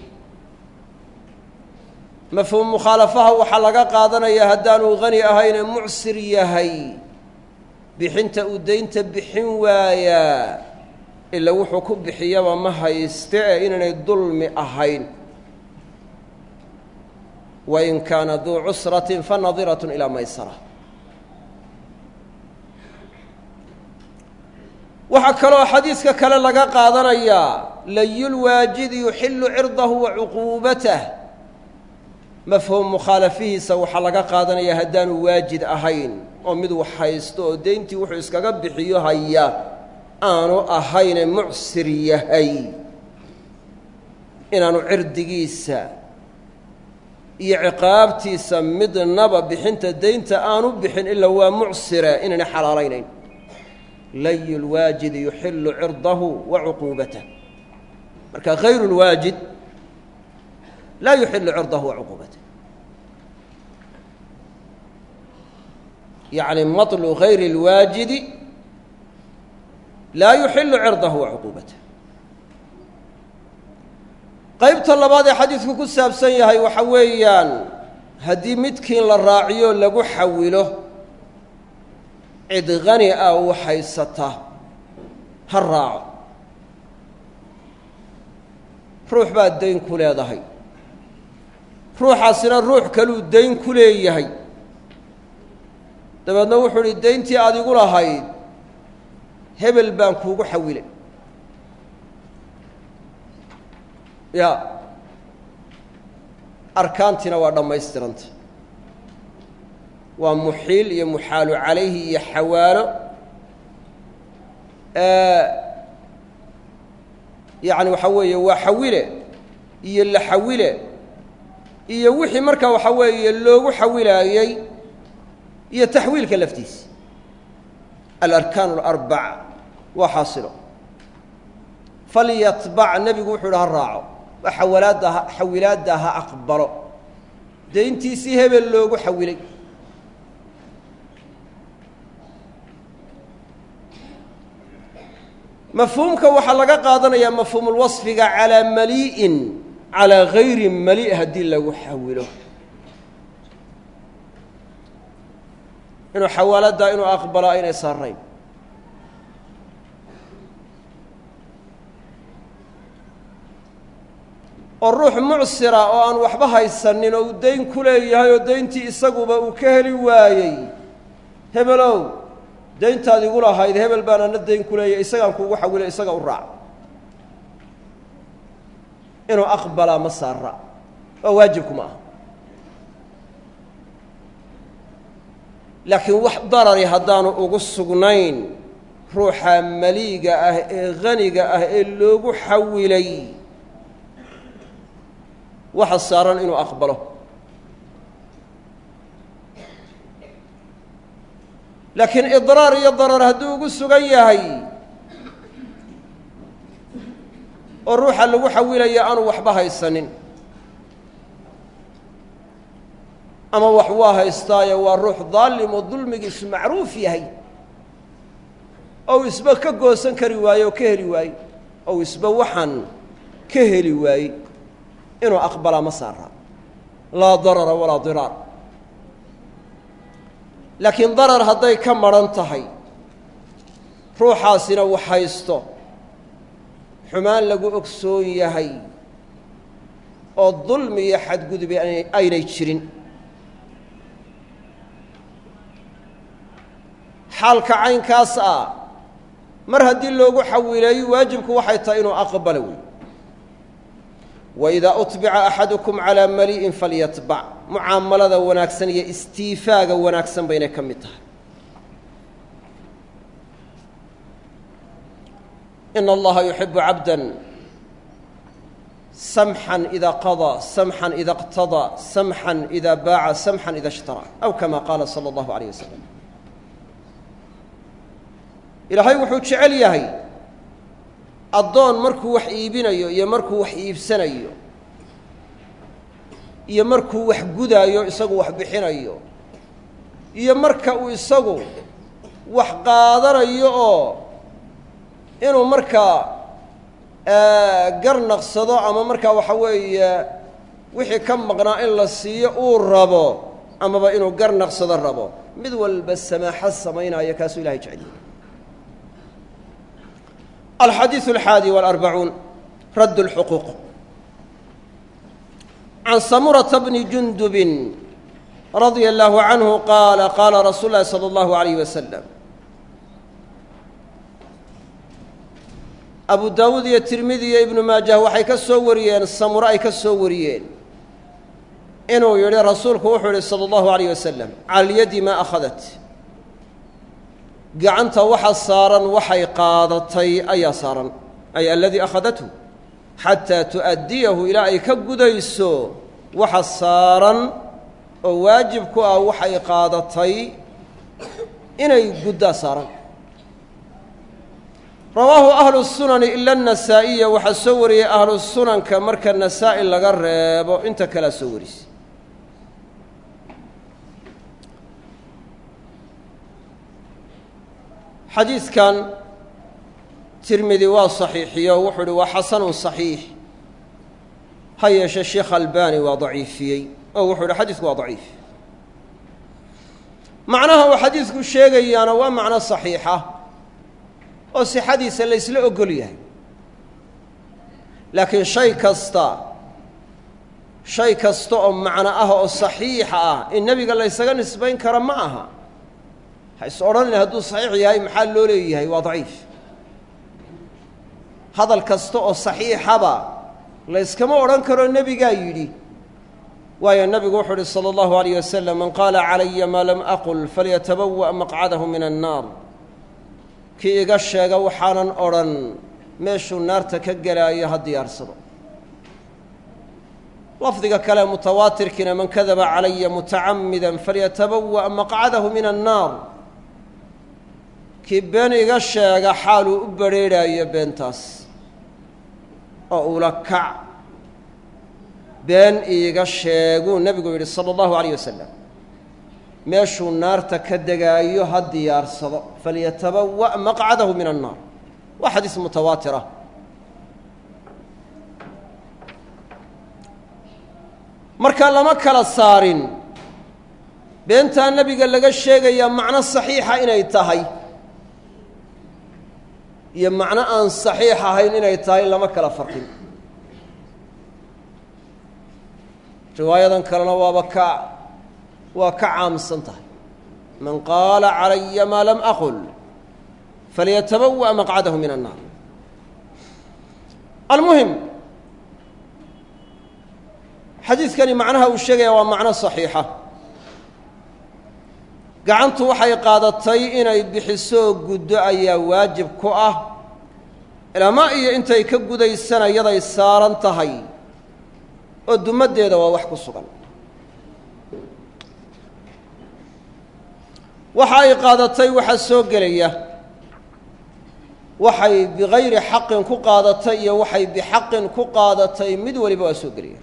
mafhuum mukhaalafaha waxaa laga qaadanayaa haddaanuu hani ahaynee mucsir yahay bixinta uu daynta bixin waayaa ila wuxuu ku bixiyaba ma hayste ee inaanay dulmi ahayn wain kaana duu cusratin fanadiratun ilaa maysara waxaa kaloo xadiidka kale laga qaadanayaa layulwaajidi yuxillu cirdahu wa cuquubatah mafhuum mukhaalafihiisa waxaa laga qaadanayaa haddaanu waajid ahayn oo mid wax haysto oo deyntii wuxuu iskaga bixiyo haya aanu ahayne mucsir yahay inaanu cirdigiisa iyo ciqaabtiisa midnaba bixinta deynta aanu bixin ilaa waa mucsire inaynay xalaalaynayn layu lwaajidi yuxillu cirdahu wa cuquubatah marka hayru lwaajid laa yuxillu cirdahu wa cuquubatah yacni maطlu gayri اlwaajidi laa yuxillu cirdahu wa cuquubatah qaybta labaad ee xadiidku ku saabsan yahay waxa weeyaan haddii midkiin la raaciyo lagu xawilo cid qani ah uu haysata ha raaco ruux baad dayn ku leedahay ruuxaasina ruux kaluu dayn ku leeyahay dabeedna wuxuu idhi dayntii aad igu lahayd hebel baan kuugu xawilay ya arkaantiina waa dhammaystiranta waa muxiil iyo muxaalu calayhi iyo xawaalo yacni waxaa weeye waa xawile iyo la xawile iyo wixii markaa waxaa weeye loogu xawilaayey iyo taxwiilka laftiisa alarkaan alarbac waa xaasilo falyatbac nebigu wuxuu idhi ha raaco xawalaadda ha xawilaadda ha aqbalo dayntiisii hebel loogu xawilay mafhuumka waxaa laga qaadanayaa mafhuumulwasfiga calaa malii'in calaa gayri mali' haddii lagu xawilo inuu xawaaladdaa inuu aqbalo aynay saarayn oo ruux mucsira oo aan waxba haysanin oo uu dayn ku leeyahay oo dayntii isaguba uu ka heli waayey hebelow dayntaad igu lahayd hebel baan ana dayn ku leeyahay isagaan kuugu xawilay isaga u raac inuu aqbalaa ma saara oo waajibku ma aha laakiin wax darari haddaanu ugu sugnayn ruuxa maliiga ah ee haniga ah ee loogu xawilay waxa saaran inuu aqbalo laakiin idraar iyo darar hadduu ugu sugan yahay oo ruuxa lagu xawilaya aanu waxba haysanin ama wax waa haystaayo waa ruux daalim oo dulmigiisu macruuf yahay ou isba ka goosan kari waaye oo ka heli waaye ou isba waxaan ka heli waaye inuu aqbalaa ma saara laa darara walaa diraar laakiin darar hadday ka maran tahay ruuxaasina wax haysto xumaan lagu ogsoon yahay oo dulmi iyo xadgudubi aynay jirin xaalka caynkaas ah mar haddii loogu xawilay waajibku waxay tahay inuu aqbalo wey waidaa utbica axadukum calaa mali'in falyatbac mucaamalada wanaagsan iyo istiifaaga wanaagsan baynay ka mid tahay ina allaha yuxibu cabda samxan ida qadaa samxan ida اqtadaa samxan ida baaca samxan ida ishtaraa aw kama qaala salى اllahu alayh wasalam ilaahay wuxuu jecel yahay addoon markuu wax iibinayo iyo markuu wax iibsanayo iyo markuu wax gudaayo isagu wax bixinayo iyo marka uu isagu wax qaadanayo oo inuu markaa garnaqsado ama markaa waxa weeye wixii ka maqnaa in la siiyo uu rabo amaba inuu garnaqsado rabo mid walba samaaxo samaynaayo kaasuu ilahay jecel yahay الxadيiث الxaadي والأربعuun radd الxquuq عan samurةa bni jundub radيa الlahu عanهu qaala qaala rasuul اlahi slى الlahu عalيyه waslم abu daawuud iyo tirmidi iyo ibnu maajah waxay ka soo wariyeen samuro ay ka soo wariyeen inuu yihi rasuulku wuxuu yihi salى الlahu عalيه waslم cala اlyadi ma أhadat gacanta waxa saaran waxay qaadatay ayaa saaran ay aladii akhadathu xataa tu'addiyahu ilaa ay ka gudayso waxa saaran oo waajib ku ah waxay qaadatay inay guddaa saaran rawaahu ahlu sunani ila anasaa'iya waxaa soo wariyey ahlu sunanka marka nasaa'i laga reebo inta kalea soo warisay xadiidkan tirmidi waa saxiixiyo wuxuu uhi waa xasanun saxiix ha yeeshee sheekh albani waa daciifiyey oo wuxuu yihi xadiisku waa daciif macnaha uu xadiidku sheegayaana waa macno saxiixa oo sixadiisa la ysla ogol yahay laakiin shay kasta shay kasta oo macno ah oo saxiixa ah in nebiga la ysaga nisbayn karo ma aha ha is odhanin hadduu saxiix yahay maxaa loo leeyahay waa daciif hadal kasta oo saxiixaba la yskama odhan karo nebigaa yidhi waayo nebigu wuxuu uhi salى اllahu alayh wasalam man qaala calaya maa lam aqul falyatabawa' maqcadahu min annaar kii iga sheega waxaanan odhan meeshuu naarta ka gelaayo ha diyaarsado lafdiga kale mutawaatirkiina man kadaba calaya mutacamida falyatabawa' maqcadahu min annaar kii been iga sheega xaaluu u badrheedhaayo beentaas oo ula kac been iiga sheeguu nebigu yidhi sala allahu alayh wasalam meeshuu naarta ka degaayo ha diyaarsado falyatabawa' maqcadahu min annaar waa xadiis mutawaatir ah marka lama kala saarin beentaa nebiga laga sheegayaa macno saxiixa inay tahay iyo macno aan saxiix ahayn inay tahay lama kala farqin riwaayadan kalena waaba ka waa ka caamsan tahay man qaala calaya maa lam aqul falyatabawa' maqcadahu min annaar almuhim xadiidkani macnaha uu sheegaya waa macno saxiixa gacantu waxay qaadatay inay bixisoo guddo ayaa waajib ku ah ilama iyo intay ka gudaysana yaday saaran tahay oo dumaddeeda waa wax ku sugan waxa ay qaadatay waxaa soo gelaya waxay bigayri xaqin ku qaadatay iyo waxay bixaqin ku qaadatay mid waliba waa soo gelaya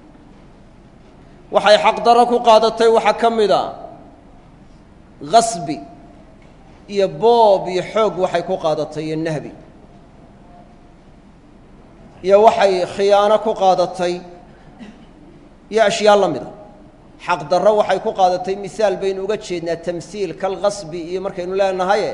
waxay xaqdarro ku qaadatay waxaa ka mid a gasbi iyo boob iyo xoog waxay ku qaadatay iyo nahbi iyo waxay khiyaano ku qaadatay iyo ashyaa la mida xaq darro waxay ku qaadatay misaal baynu uga jeednaa tamhiil kalgasbi iyo markaynu leenahaye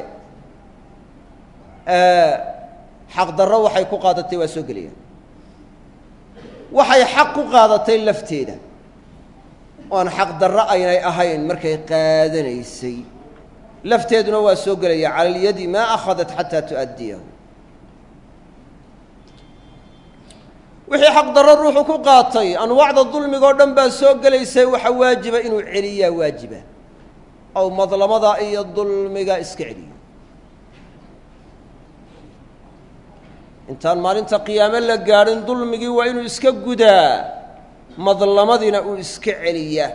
xaq darro waxay ku qaadatay waa soo gelayaan waxay xaq ku qaadatay lafteeda oan xaq darro aynay ahayn markay qaadanaysay lafteeduna waa soo gelaya cala alyadi maa akhadat xataa tu'addiyahu wixii xaq darro ruuxu ku qaatay anwaacda dulmigoo dhan baa soo gelaysay waxa waajiba inuu celiyaa waajiba ow madlamada iyo dulmiga iska celiyo intaan maalinta qiyaame la gaadhin dulmigii waa inuu iska gudaa madlamadiina uu iska celiyaa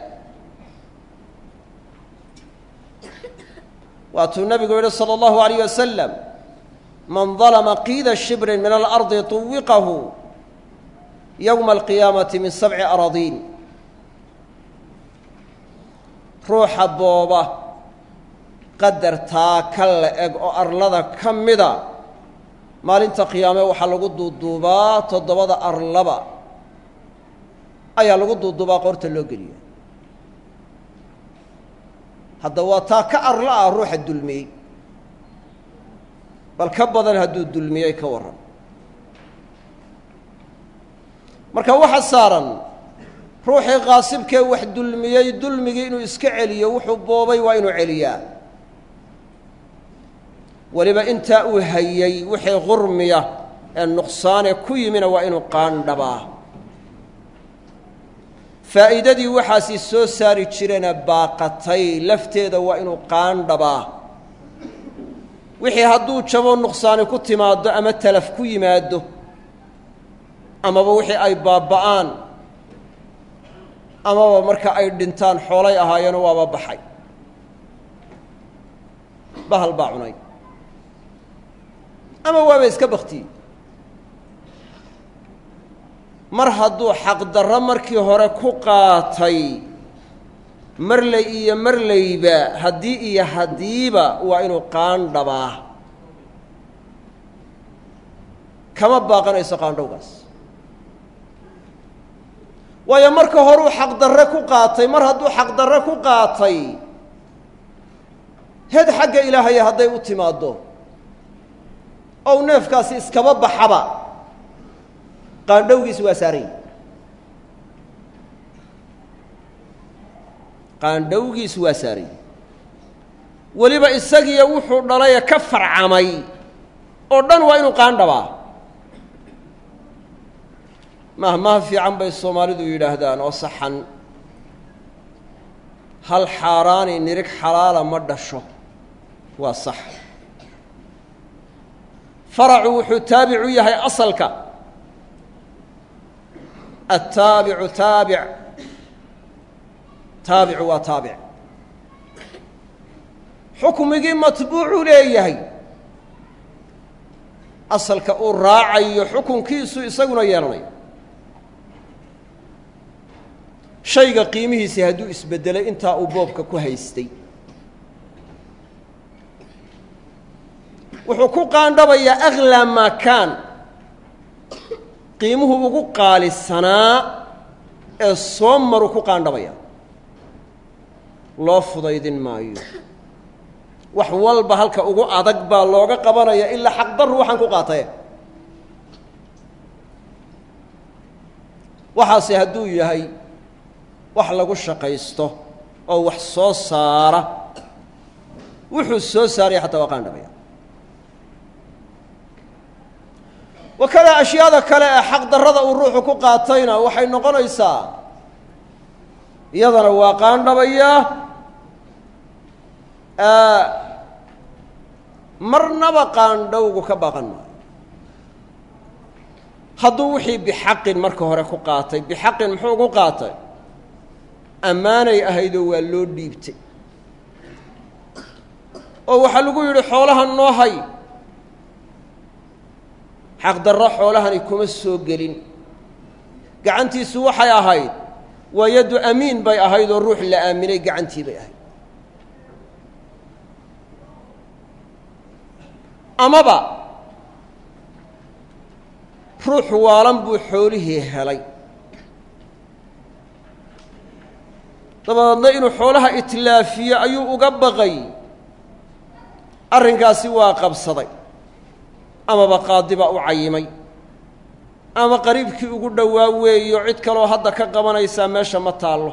waatuu nabigu yihi salى اllahu alayh wasalam man dalma qiida shibrin min alardi طuwiqahu yowma alqiyaamati min sabci aradiin ruuxa booba qadartaa ka la eg oo arlada ka mida maalinta qiyaame waxaa lagu duuduubaa toddobada arlaba ayaa lagu duuduubaa qoorta loo geliya hadda waa taa ka arla ah ruuxa dulmiyey bal ka badan hadduu dulmiyey ka warran marka waxa saaran ruuxii qaasibkee wax dulmiyey dulmigii inuu iska celiyo wuxuu boobay waa inuu celiyaa weliba intaa uu hayey wixii qurmiya ee nuqsaane ku yimina waa inuu qaandhabaa faa'iidadii waxaasi soo saari jirena baaqatay lafteeda waa inuu qaandhabaa wixii hadduu jabo nuqsaani ku timaaddo ama talaf ku yimaaddo amaba wixii ay baaba'aan amaba marka ay dhintaan xoolay ahaayeeno waaba baxay bahal baa cunay ama waaba iska baktiyey mar hadduu xaqdarro markii hore ku qaatay marley iyo marleyba haddii iyo haddiiba waa inuu qaandhabaa kama baaqanayso qaandhowgaas waayo marka horuu xaqdarre ku qaatay mar hadduu xaqdarre ku qaatay heed xagga ilaahaya hadday u timaaddo ou neefkaasi iskaba baxaba qaandhowgiis waa saarany qaandhowgiis waa saarany weliba isagiiyo wuxuu dhalaye ka farcamay oo dhan waa inuu qaandhabaa mahmaha fiican bay soomaalidu yidhaahdaan oo saxan hal xaaraani nirig xalaala ma dhasho waa sax faracu wuxuu taabic u yahay asalka attaabicu taabic taabicu waa taabic xukmigii matbuucu leeyahay asalka uu raacayo xukunkiisu isaguna yeelanayo shayga qiimihiisii hadduu isbeddelay intaa uu boobka ku haystay wuxuu ku qaandhabayaa aklaa maa kaan qiimuhu ugu qaalisanaa ee soo maru ku qaandhabaya loo fudaydin maayo wax walba halka ugu adag baa looga qabanaya ilaa xaqdarru waxaan ku qaataye waxaase hadduu yahay wax lagu shaqaysto oo wax soo saara wuxuu soo saaraya xataa waa qaandhabaya wakada ashyaada kale ee xaqdarrada uu ruuxu ku qaatayna waxay noqonaysaa iyadana waa qaandhabayaa marnaba qaandhowgu ka baaqan maayo hadduu wixii bixaqin marka hore ku qaatay bixaqin muxuu ugu qaatay ammaanay ahaydoo waa loo dhiibtay oo waxaa lagu yidhi xoolaha noo hay xaqdarro xoolahani kuma soo gelin gacantiisu waxay ahayd waa yaddu amiin bay ahayd oo ruux la aaminay gacantii bay ahayd amaba ruux waalan buu xoolihii helay dabadeedna inuu xoolaha itlaafiyo ayuu uga baqay arrinkaasi waa qabsaday amaba qaadi baa u cayimay ama qariibkii ugu dhowaa weeyo cid kaloo hadda ka qabanaysaa meesha ma taallo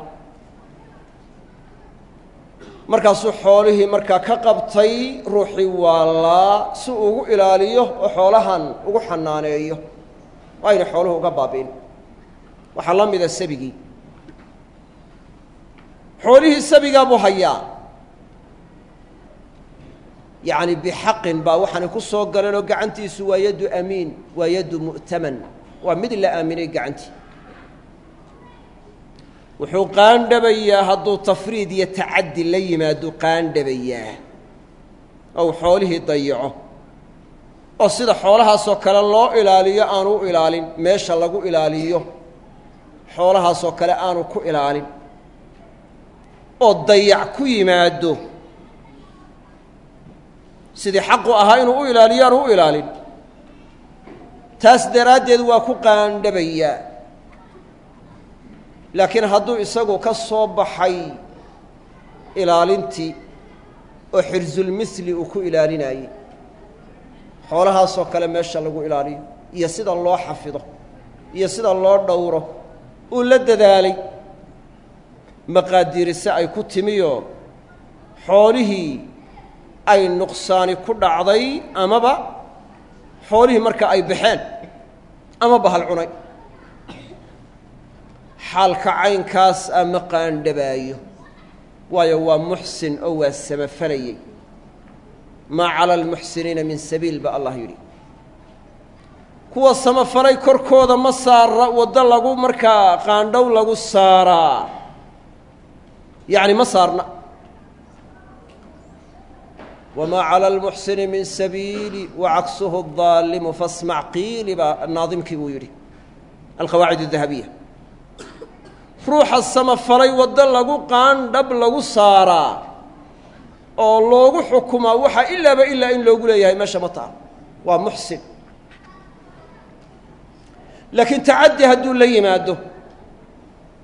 markaasuu xoolihii markaa ka qabtay ruuxii waalaa si uu ugu ilaaliyo oo xoolahan ugu xanaaneeyo oo ayna xooluhu uga baabi'in waxaa la mida sabigii xoolihii sabigaa buu hayaa yacni bixaqin baa waxaanay ku soo galeen oo gacantiisu waa yaddu amiin waa yaddu mu'taman waa mid la aaminay gacantii wuxuu qaandhabayaa hadduu tafriid iyo tacaddi la yimaado qaandhabayaa ou xoolihii dayaco oo sida xoolahaasoo kale loo ilaaliyo aanu u ilaalin meesha lagu ilaaliyo xoolahaasoo kale aanu ku ilaalin oo dayac ku yimaado sidii xaqu ahaa inuu u ilaaliyo aanu u ilaalin taas daraaddeed waa ku qaandhabayaa laakiin hadduu isagu ka soo baxay ilaalintii oo xirsulmisli uu ku ilaalinayey xoolahaasoo kale meesha lagu ilaaliyo iyo sida loo xafido iyo sida loo dhowro uu la dadaalay maqaadiirise ay ku timiyoo xoolihii ay nuqsaani ku dhacday amaba xoolihii marka ay baxeen ama bahal cunay xaalka caynkaas a ma qaandhabaayo waayo waa muxsin oo waa samafalayey maa cala almuxsiniina min sabiil ba allah yidhi kuwa samafalay korkooda ma saara waddo lagu markaa qaandhow lagu saaraa yacni ma saarna wamaa cala almuxsini min sabiili wacaksuhu daalimu fasmac qiili baa naadimkii buu yidhi alqawaacid adahabiya ruuxa samafalay waddo lagu qaandhab lagu saaraa oo loogu xukumaa waxaa ilaaba ilaa in loogu leeyahay meesha ma taha waa muxsin laakiin tacaddi hadduu la yimaado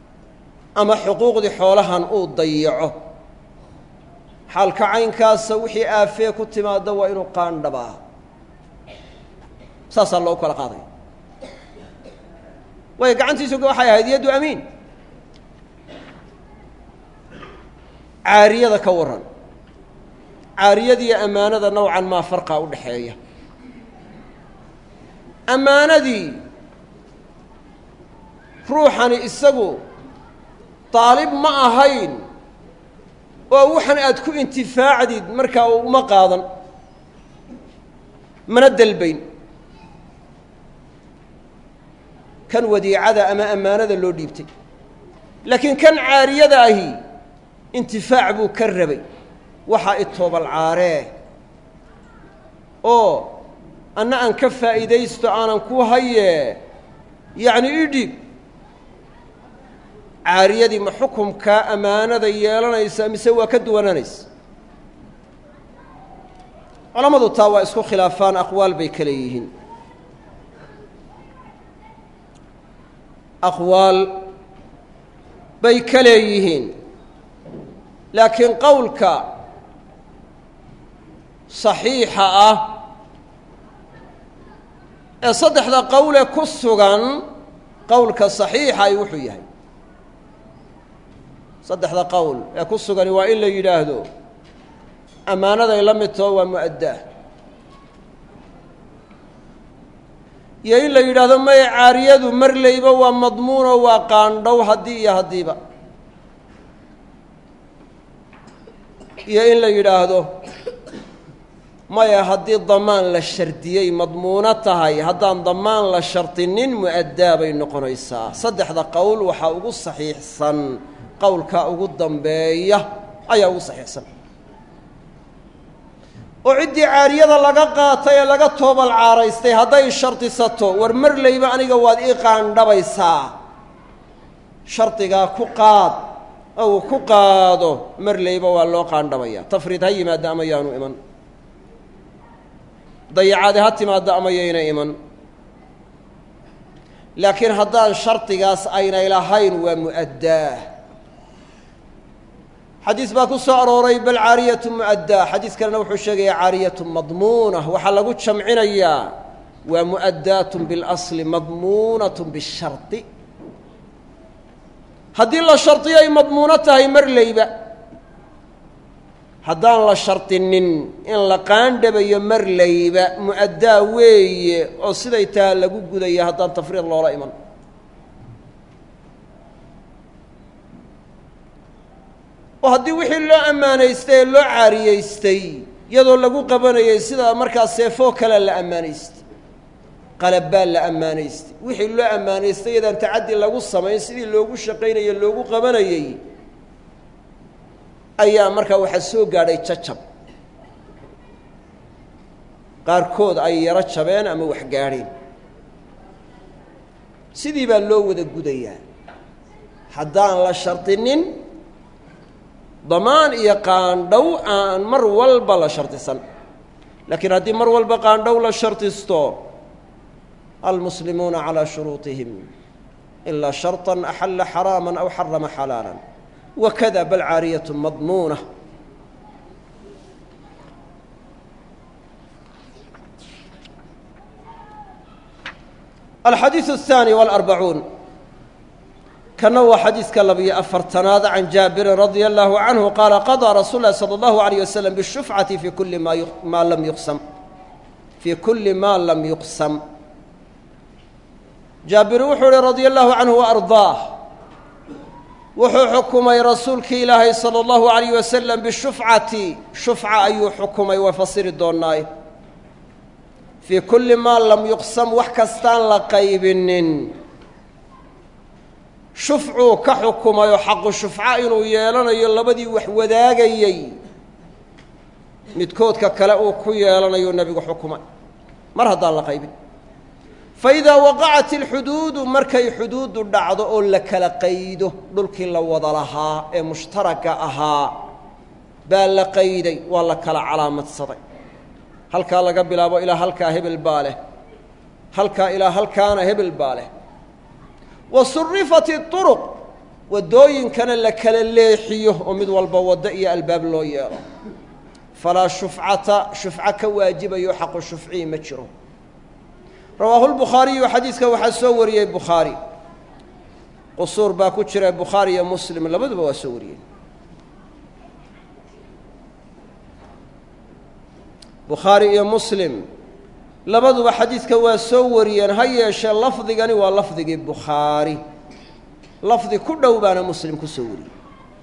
ama xuquuqdii xoolahan uu dayaco xaalka caynkaasa wixii aafee ku timaada waa inuu qaandhabaa saasaa loogu kala qaadaya waayo gacantiisu waxay ahayd yaddu amiin caariyada ka warran caariyadiiyo ammaanada nowcan maa farqaa u dhexeeya ammaanadii ruuxani isagu daalib ma ahayn oo waxan aad ku intifaacdid markaa uma qaadan mana delbayn kan wadiicada ama ammaanada loo dhiibtay laakiin kan caariyada ahi intifaac buu ka rabay waxaa itoobal caaree oo anna aan ka faa'iidaysto aanan ku hayee yacni ii dhiib caariyadii ma xukumkaa ammaanada yeelanaysa mise waa ka duwananaysa culammadu taa waa isku khilaafaan aqwaal bay ka leeyihiin aqwaal bay ka leeyihiin laakiin qowlka saxiixa ah ee saddexda qowle ku sugan qowlka saxiixa ay wuxuu yahay saddexda qowl ee ku sugani waa in la yidhaahdo ammaanaday la mid taho waa mu'addaa iyo in la yidhaahdo maya caariyadu marleyba waa madmuuno waa qaandhow haddii iyo haddiiba iyo in la yidhaahdo maya haddii damaan la shardiyey madmuuno tahay haddaan damaan la shardinin mu'addaa bay noqonaysaa saddexda qowl waxaa ugu saxiixsan qowlka ugu dambeeya ayaa ugu saxiixsan oo ciddii caariyada laga qaatay ee laga toobal caaraystay hadday shardisato war marleyba aniga waad ii qaandhabaysaa shardigaa ku qaad oo uu ku qaado marleyba waa loo qaandhabaya tafriid ha yimaada ama yaanu iman dayacaade ha timaadda ama yayna iman laakiin haddaan shardigaas aynay lahayn waa mu'addaa xadiis baa ku soo arooray bal caariyatu mu'addaa xadiis kalena wuxuu sheegayaa caariyatu madmuuna waxaa lagu jamcinayaa waa mu'addaatun biاlasli madmuunatun bishardi haddii la shardiyo ay madmuuno tahay marleyba haddaan la shardinin in la qaandhabayo marleyba mu'addaa weeye oo siday taha lagu gudaya haddaan tafriid loola iman oo haddii wixii loo ammaanaystay ee loo caariyeystay iyadoo lagu qabanayay sida markaa seefoo kale la ammaanaystay qalabbaa la ammaanaystay wixii loo ammaanaystay iyadaan tacaddi lagu samayn sidii loogu shaqaynaye loogu qabanayey ayaa markaa waxaa soo gaadhay jajab qaarkood ay yaro jabeen ama wax gaadheen sidii baa loo wada gudayaa haddaan la shardinin damaan iyo qaandhow aan mar walba la shardisan laakiin haddii mar walba qaandhow la shardisto almuslimuuna calىa shuruuطihim ilaa sharطa axalla xaraama aw xarama xalaala wakada bal caariyaة madmuuna alxadiiث الثaanي والأربعuun kana waa xadiiska labiyo afartanaad can jaabirin radia allahu canhu qaala qaضىa rasuul lahi salى اllahu عalيه waslm bالshufcati fi kuli ma ma lam yuqsam fii kuli ma lam yuqsam jaabir wuxuu uhi radia allahu canhu waardaah wuxuu xukumay rasuulkii ilaahay salى اllahu عalayh wasalam bishufcati shufca ayuu xukumay waa fasiri doonaaye fii kulli maa lam yuqsam wax kastaan la qaybinin shufcuu ka xukumayoo xaqu shufca inuu yeelanayo labadii wax wadaagayey midkoodka kale uu ku yeelanayo nebigu xukumay mar haddaan la qaybin faidaa waqacat ilxuduudu markay xuduuddu dhacdo oo la kala qaydo dhulkii la wada lahaa ee mushtaraka ahaa baa la qayday waa la kala calaamadsaday halkaa laga bilaabo ilaa halkaa hebel baa leh halkaa ilaa halkaana hebel baa leh wa surifat iطuruq waddooyinkana la kala leexiyo oo mid walba waddo iyo albaab loo yeelo falaa shufcata shufco ka waajibayo xaqu shufcii ma jiro rawaahu lbukhaariyu xadiidka waxaa soo wariyey bukhaari qusuur baa ku jira bukhaari iyo muslim labaduba waa soo wariyey bukhaari iyo muslim labaduba xadiidka waa soo wariyeen ha yeeshee lafdigani waa lafdigii bukhaari lafdi ku dhow baana muslim ku soo wariyey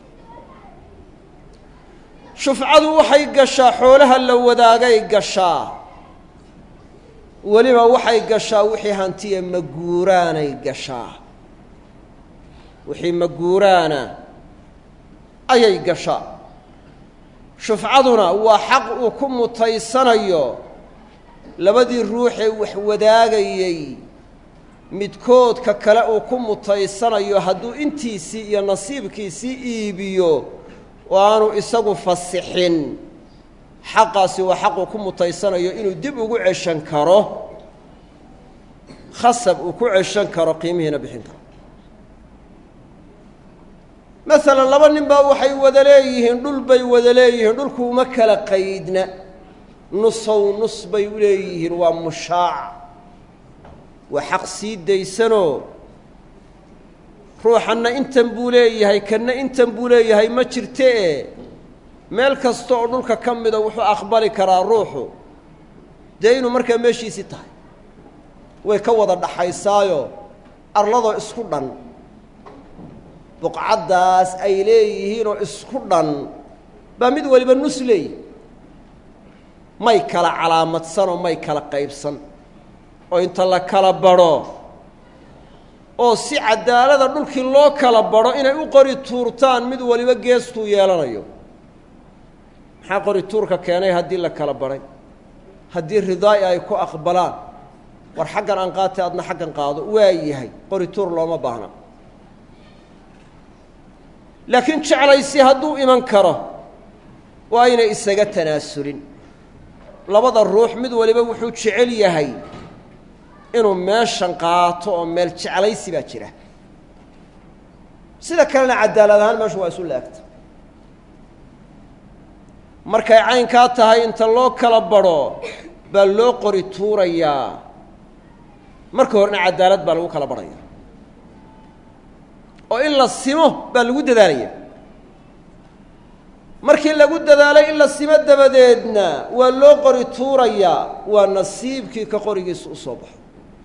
shufcadu waxay gashaa xoolaha la wadaagay gashaa weliba waxay gashaa wixii hantiya maguuraanay gashaa wixii maguuraana ayay gashaa shufcaduna waa xaq uu ku mutaysanayo labadii ruuxee wax wadaagayey midkoodka kale uu ku mutaysanayo hadduu intiisii iyo nasiibkiisii iibiyo oo aanu isagu fasixin xaqaasi waa xaq uu ku mutaysanayo inuu dib ugu ceshan karo khasab uu ku ceshan karo qiimihiina bixin karo masalan laba nin baa waxay wada leeyihiin dhul bay wada leeyihiin dhulku uma kala qaydna nusow nus bay u leeyihiin waa mushaac waa xaq sii daysanoo ruuxanna intan buu leeyahay kanna intan buu leeyahay ma jirtee meel kasta oo dhulka ka mida wuxuu aqbali karaa ruuxu dee inuu markaa meeshiisii tahay way ka wada dhaxaysaayo arladoo isku dhan buqcaddaas ay leeyihiinoo isku dhan baa mid waliba nus leeyihi may kala calaamadsanoo may kala qaybsan oo inta la kala badho oo si cadaalada dhulkii loo kala badho inay u qori tuurtaan mid waliba geestuu yeelanayo maxaa qori tuurka keenay haddii la kala badhay haddii ridaa'i ay ku aqbalaan war xaggan aan qaatay adna xaggan qaado waa yahay qori tuur looma baahna laakiin jeclaysi hadduu iman karo waa aynay isaga tanaasulin labada ruux mid waliba wuxuu jecel yahay inuu meeshan qaato oo meel jeclaysi baa jira sida kalena cadaalad ahaan meeshu waa isu laagta markay caynkaa tahay inta loo kala badho baa loo qori tuurayaa marka horena cadaalad baa lagu kala badhaya oo in la simo baa lagu dadaalaya markii lagu dadaalay in la simo dabadeedna waa loo qori tuurayaa waa nasiibkii ka qorigiisa u soo baxo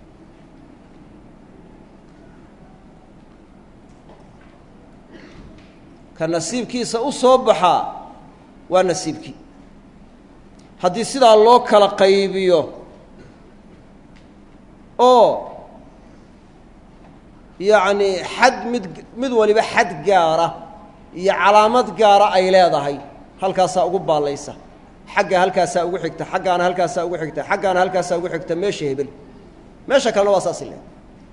ka nasiibkiisa u soo baxaa waa nasiibkii haddii sidaa loo kala qaybiyo oo yacni xad mid mid waliba xad gaara iyo calaamad gaara ay leedahay halkaasaa ugu baallaysa xagga halkaasaa ugu xigta xaggaana halkaasaa ugu xigta xaggaana halkaasaa ugu xigta meesha hebel meesha kalena waa saasi leedahay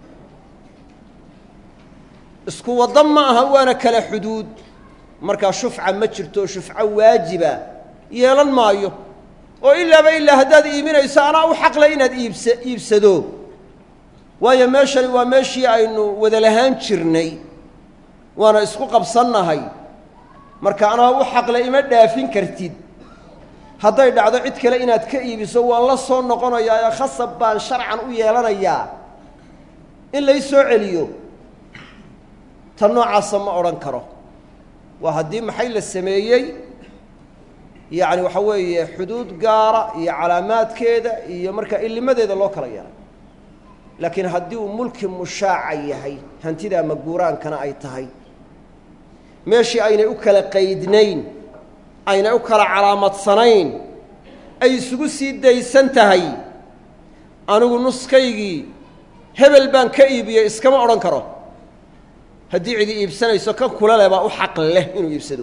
isku waddo ma aha waana kala xuduud markaa shufca ma jirto shufco waajiba yeelan maayo oo ilaaba ilaa haddaad iibinayso anaa u xaqle inaad iibsa iibsado waayo meeshani waa meeshii aynu wada lahaan jirnay waana isku qabsannahay marka anaa u xaqle ima dhaafin kartid hadday dhacdo cid kale inaad ka iibiso waan la soo noqonayaa ee khasab baan sharcan u yeelanayaa in lay soo celiyo ta noocaasa ma odhan karo waa haddii maxay la sameeyey yacni waxa weeye xuduud gaara iyo calaamaadkeeda iyo markaa illimadeeda loo kala yeelay laakiin haddii uu mulki mushaaca yahay hantidaa maguuraankana ay tahay meeshii aynay u kala qaydnayn aynay u kala calaamadsanayn ay isugu sii daysan tahay anigu nuskaygii hebel baan ka iibiyey iskama odhan karo haddii cidi iibsanayso kan kula leh baa u xaq leh inuu iibsado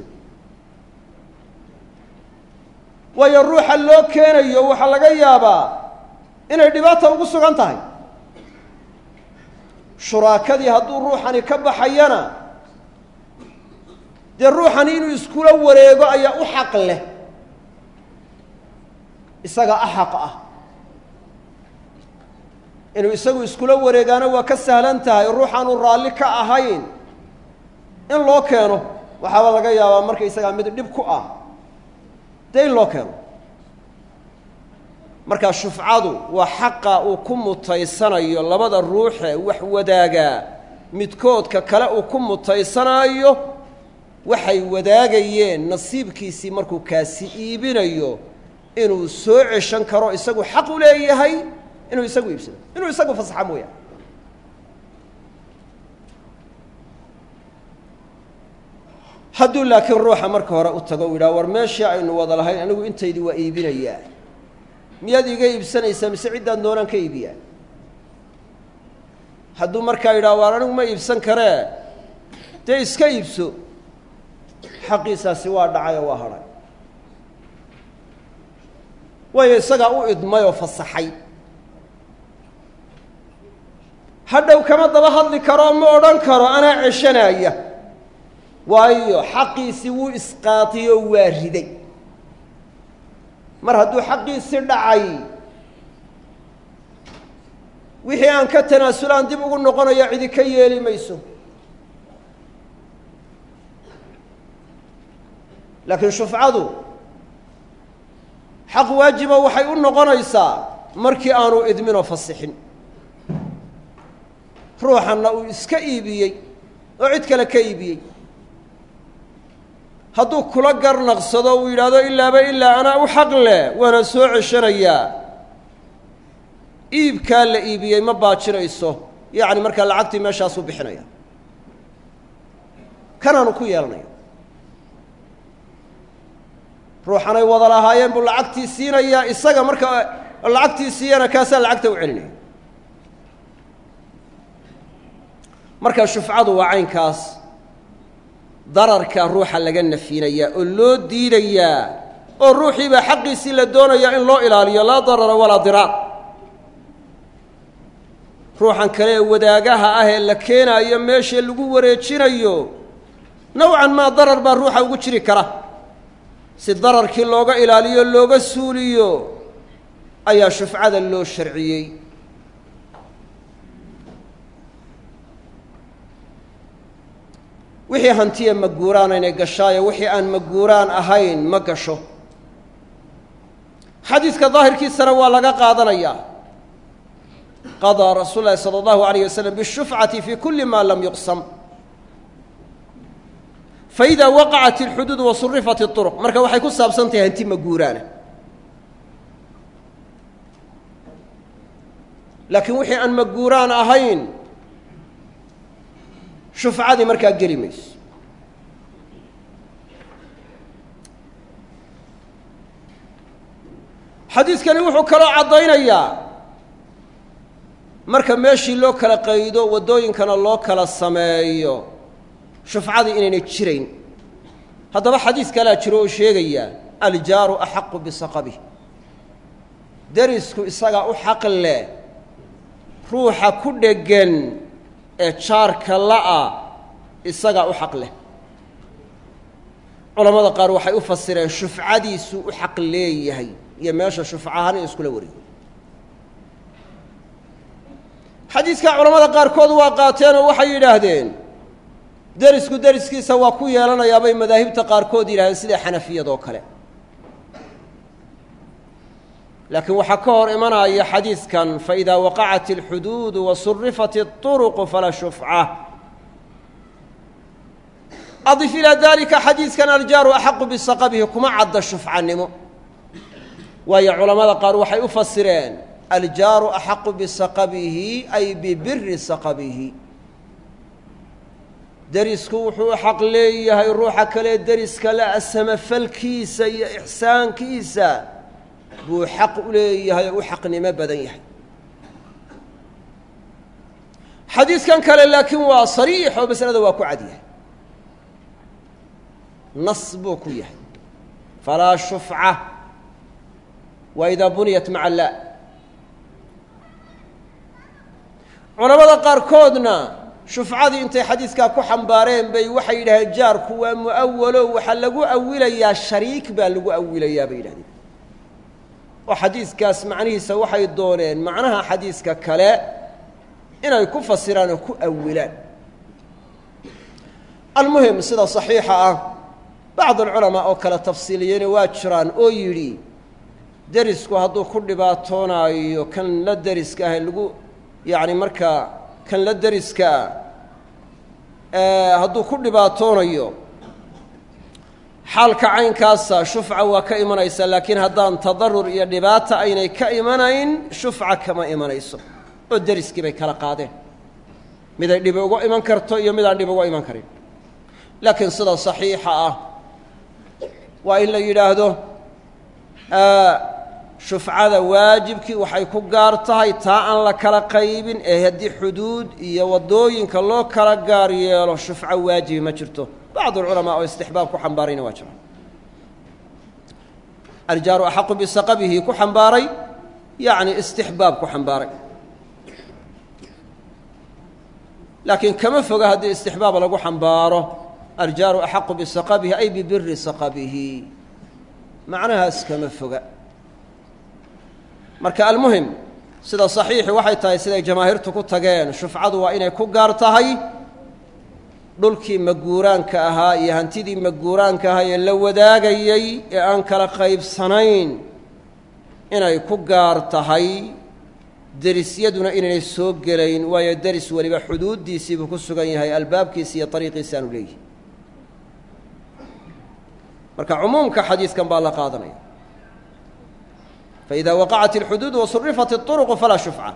waayo ruuxa loo keenayo waxaa laga yaabaa inay dhibaata ugu sugan tahay shuraakadii hadduu ruuxani ka baxayana dee ruuxani inuu iskula wareego ayaa u xaq leh isaga axaq ah inuu isagu iskula wareegaana waa ka sahlan tahay ruuxaanu raalli ka ahayn in loo keeno waxaaba laga yaabaa markaysagaa mid dhib ku ah dee in loo keeno markaa shufcadu waa xaqa uu ku mutaysanayo labada ruuxe wax wadaagaa midkoodka kale uu ku mutaysanaayo waxay wadaagayeen nasiibkiisii markuu kaasi iibinayo inuu soo ceshan karo isagu xaq u leeyahay inuu isagu iibsado inuu isagu fasaxa mooyaane hadduu laakiin ruuxa marka hore u tago u yidhaha war meeshii aynu wada lahayn anigu intaydii waa iibinayaa miyaad iga iibsanaysaa mise ciddaan doonaan ka iibiyaa hadduu markaa yidhaha waar anigu ma iibsan karee dee iska iibso xaqiisaasi waa dhacay oo waa hadhay waayo isagaa u idmay oo fasaxay hadhow kama daba hadli karo ma odhan karo anaa ceshanaya waayo xaqiisii wuu isqaatiyey oo waa riday mar hadduu xaqiisii dhacay wixii aan ka tanaasulaan dib ugu noqonaya cidi ka yeeli mayso laakiin shufcadu xaq waajiba waxay u noqonaysaa markii aanu idminoo fasixin ruuxanna uu iska iibiyey oo cid kale ka iibiyey hadduu kula garnaqsado uu yidhaahdo ilaaba ilaa anaa u xaq leh waana soo ceshanayaa iibkaa la iibiyey ma baajinayso yacni markaa lacagtii meeshaasuu bixinaya kanaanu ku yeelanaya ruuxanay wada lahaayeen buu lacagtii siinayaa isaga marka lacagtii siiyana kaasaa lacagta u celinaya marka shufcadu waa caynkaas dararka ruuxa laga nafinayaa oo loo diidayaa oo ruuxii baa xaqiisii la doonayaa in loo ilaaliyo laa darara walaa diraar ruuxan kale ee wadaagaha ah ee la keenaayo meesha lagu wareejinayo nowcan maa darar baa ruuxa ugu jiri kara si dararkii looga ilaaliyo looga suuliyo ayaa shufcada loo sharciyey wixii hantiya maguuraan inay gashaayo wixii aan maguuraan ahayn ma gasho xadiidka daahirkiisana waa laga qaadanayaa qadaa rasuul lahi salى اllahu alayh waslm bالshufcati fi kuli ma lam yuqsam faida waqacat اlxuduud wasurifat الطurq marka waxay ku saabsan tahay hanti maguuraana laakiin wixii aan maguuraan ahayn shufcadii markaa geli mayso xadiidkani wuxuu kaloo caddaynayaa marka meeshii loo kala qaydo waddooyinkana loo kala sameeyo shufcadii inaynay jirayn haddaba xadiis kalaa jiro oo sheegaya aljaaru axaqu bisaqabih derisku isagaa u xaq leh ruuxa ku dheggan ee jaarka la'a isagaa u xaq leh culammada qaar waxay u fasireen shufcadiisuu u xaq leeyahay iyo meesha shufcahaan in iskula wariyo xadiidkaa culamada qaarkood waa qaateen oo waxay yidhaahdeen derisku deriskiisa waa ku yeelanayaa bay madaahibta qaarkood yidhahdeen sida xanafiyadoo kale laakiin waxaa ka hor imanaya xadiidkan faidaa waqacat اlxuduudu wasurifat الطuruqu falaa shufca adif ilaa dalika xadiidkan aljaaru axaqu bisaqabihi kuma cadda shufcanimo waayo culamada qaar waxay u fasireen aljaaru axaqu bisaqabihi ay bibiri saqabihi derisku wuxuu u xaq leeyahay ruuxa kale deriska la samafalkiisa iyo ixsaankiisa buu xaq u leeyahay oo u xaqnimo badan yahay xadiidkan kale laakiin waa sariix oo masalada waa ku cad yahay nas buu ku yahay falaa shufca wa idaa buniyat maca laa culamada qaarkoodna shufcadii intay xadiidkaa ku xambaareen bay waxay yidhahdeen jaarku waa mu'awalo waxaa lagu awilayaa shariik baa lagu awilayaa bay yidhahdeen oo xadiidkaas macnihiisa waxay dooneen macnaha xadiiska kale inay ku fasiraan oo ku awilaan almuhim sida saxiixa ah bacd alculamaa oo kale tafsiiliyeyna waa jiraan oo yidhi derisku hadduu ku dhibaatoonaayo kan la deriska ah lagu yacni markaa kan la deriska ah hadduu ku dhibaatoonayo xaalka caynkaasa shufca waa ka imanaysaa laakiin haddaan tadarur iyo dhibaata aynay ka imanayn shufca kama imanayso oo deriskii bay kala qaadeen miday dhibi uga iman karto iyo midaan dhibi uga iman karin laakiin sida saxiixa ah waa in la yidhaahdo shufcada waajibkii waxay ku gaar tahay taa aan la kala qaybin ee haddii xuduud iyo waddooyinka loo kala gaar yeelo shufco waajibi ma jirto bacdu alculamaa oo istixbaab ku xambaarayna waa jira aljaaru axaqu bisaqabihi ku xambaaray yacni istixbaab ku xambaaray laakiin kama foga haddii istixbaab lagu xambaaro aljaaru axaqu bisaqabihi ay bibiri saqabihi macnahaas kama foga marka almuhim sida saxiixi waxay tahay siday jamaahiirtu ku tageen shufcadu waa inay ku gaar tahay dhulkii maguuraanka ahaa iyo hantidii maguuraanka ahaa ee la wadaagayey ee aan kala qaybsanayn inay ku gaar tahay derisyaduna inaynay soo gelayn waayo deris weliba xuduuddiisiibuu ku sugan yahay albaabkiisi iyo ariiqiisi aanu leeyihi marka cumuumka xadiidkan baa la qaadanaya faإida waqacat اlxuduud wasurifat الطuruqu falaa shufca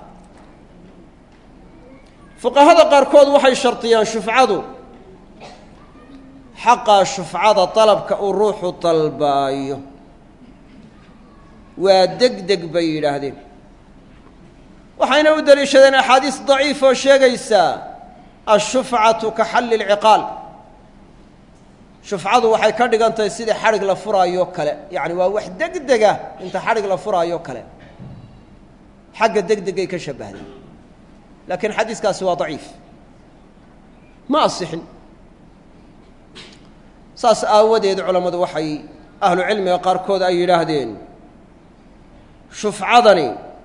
fuqahada qaarkood waxay shardiyaan shufcadu xaqaa shufcada dalabka uu ruuxu dalbaayo waa deg deg bay yidhaahdeen waxayna u deliishadeen axaadiis daciif oo sheegaysaa ashufcatu ka xalli اlciqaal shufcadu waxay ka dhigan tahay sidii xadhig la furaayo kale yacni waa wax deg dega inta xadhig la furaayo kale xagga deg degay ka shabbahday laakiin xadiiskaasi waa daciif ma asixin saas aawadeed culammadu waxay ahlu cilmiga qaarkood ay yidhaahdeen shufcadani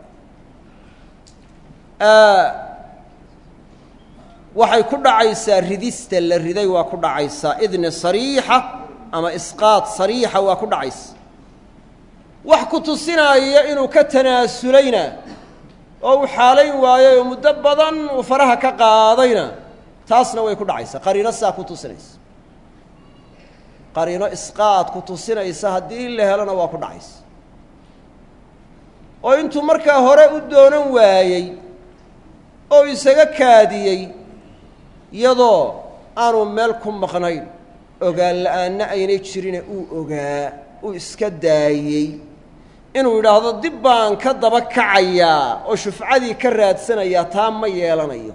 waxay ku dhacaysaa ridista la riday waa ku dhacaysaa idni sariixa ama isqaad sariixa waa ku dhacaysa wax ku tusinaya inuu ka tanaasulayna oo uu xaalayn waayey oo muddo badan uu faraha ka qaadayna taasna way ku dhacaysaa qariino saa ku tusinaysa qariino isqaad ku tusinaysa haddii la helona waa ku dhacaysa oo intuu markaa hore u doonan waayey oo isaga kaadiyey iyadoo aanu meel ku maqnayn ogaan la-aanna aynay jirine uu ogaa uu iska daayey inuu yidhaahdo dib baan ka daba kacayaa oo shufcadii ka raadsanayaa taa ma yeelanayo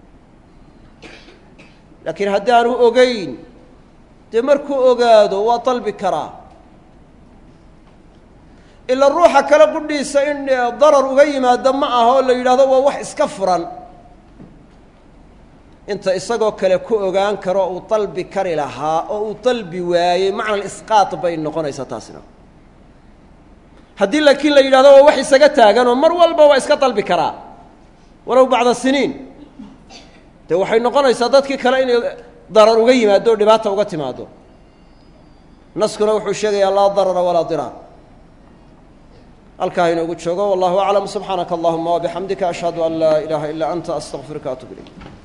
laakiin haddaanu ogayn dee markuu ogaado waa dalbi karaa ila ruuxa kale qudhiisa in darar uga yimaado ma aha oo la yidhahdo waa wax iska furan inta isagoo kale ku ogaan karo uu dalbi kari lahaa oo uu dalbi waayey macna isqaad bay noqonaysaa taasina haddii laakiin la yidhahdo waa wax isaga taaganoo mar walba waa iska dalbi karaa walow bacda siniin dee waxay noqonaysaa dadkii kale inay darar uga yimaado o dhibaata uga timaado naskuna wuxuu sheegayaa laa darara walaa diraar halkaa inoogu joogo wallahu aclam subxaanaka allahuma wabixamdika ashhadu an laa ilaaha ilaa anta astaqfiruka atub ilayk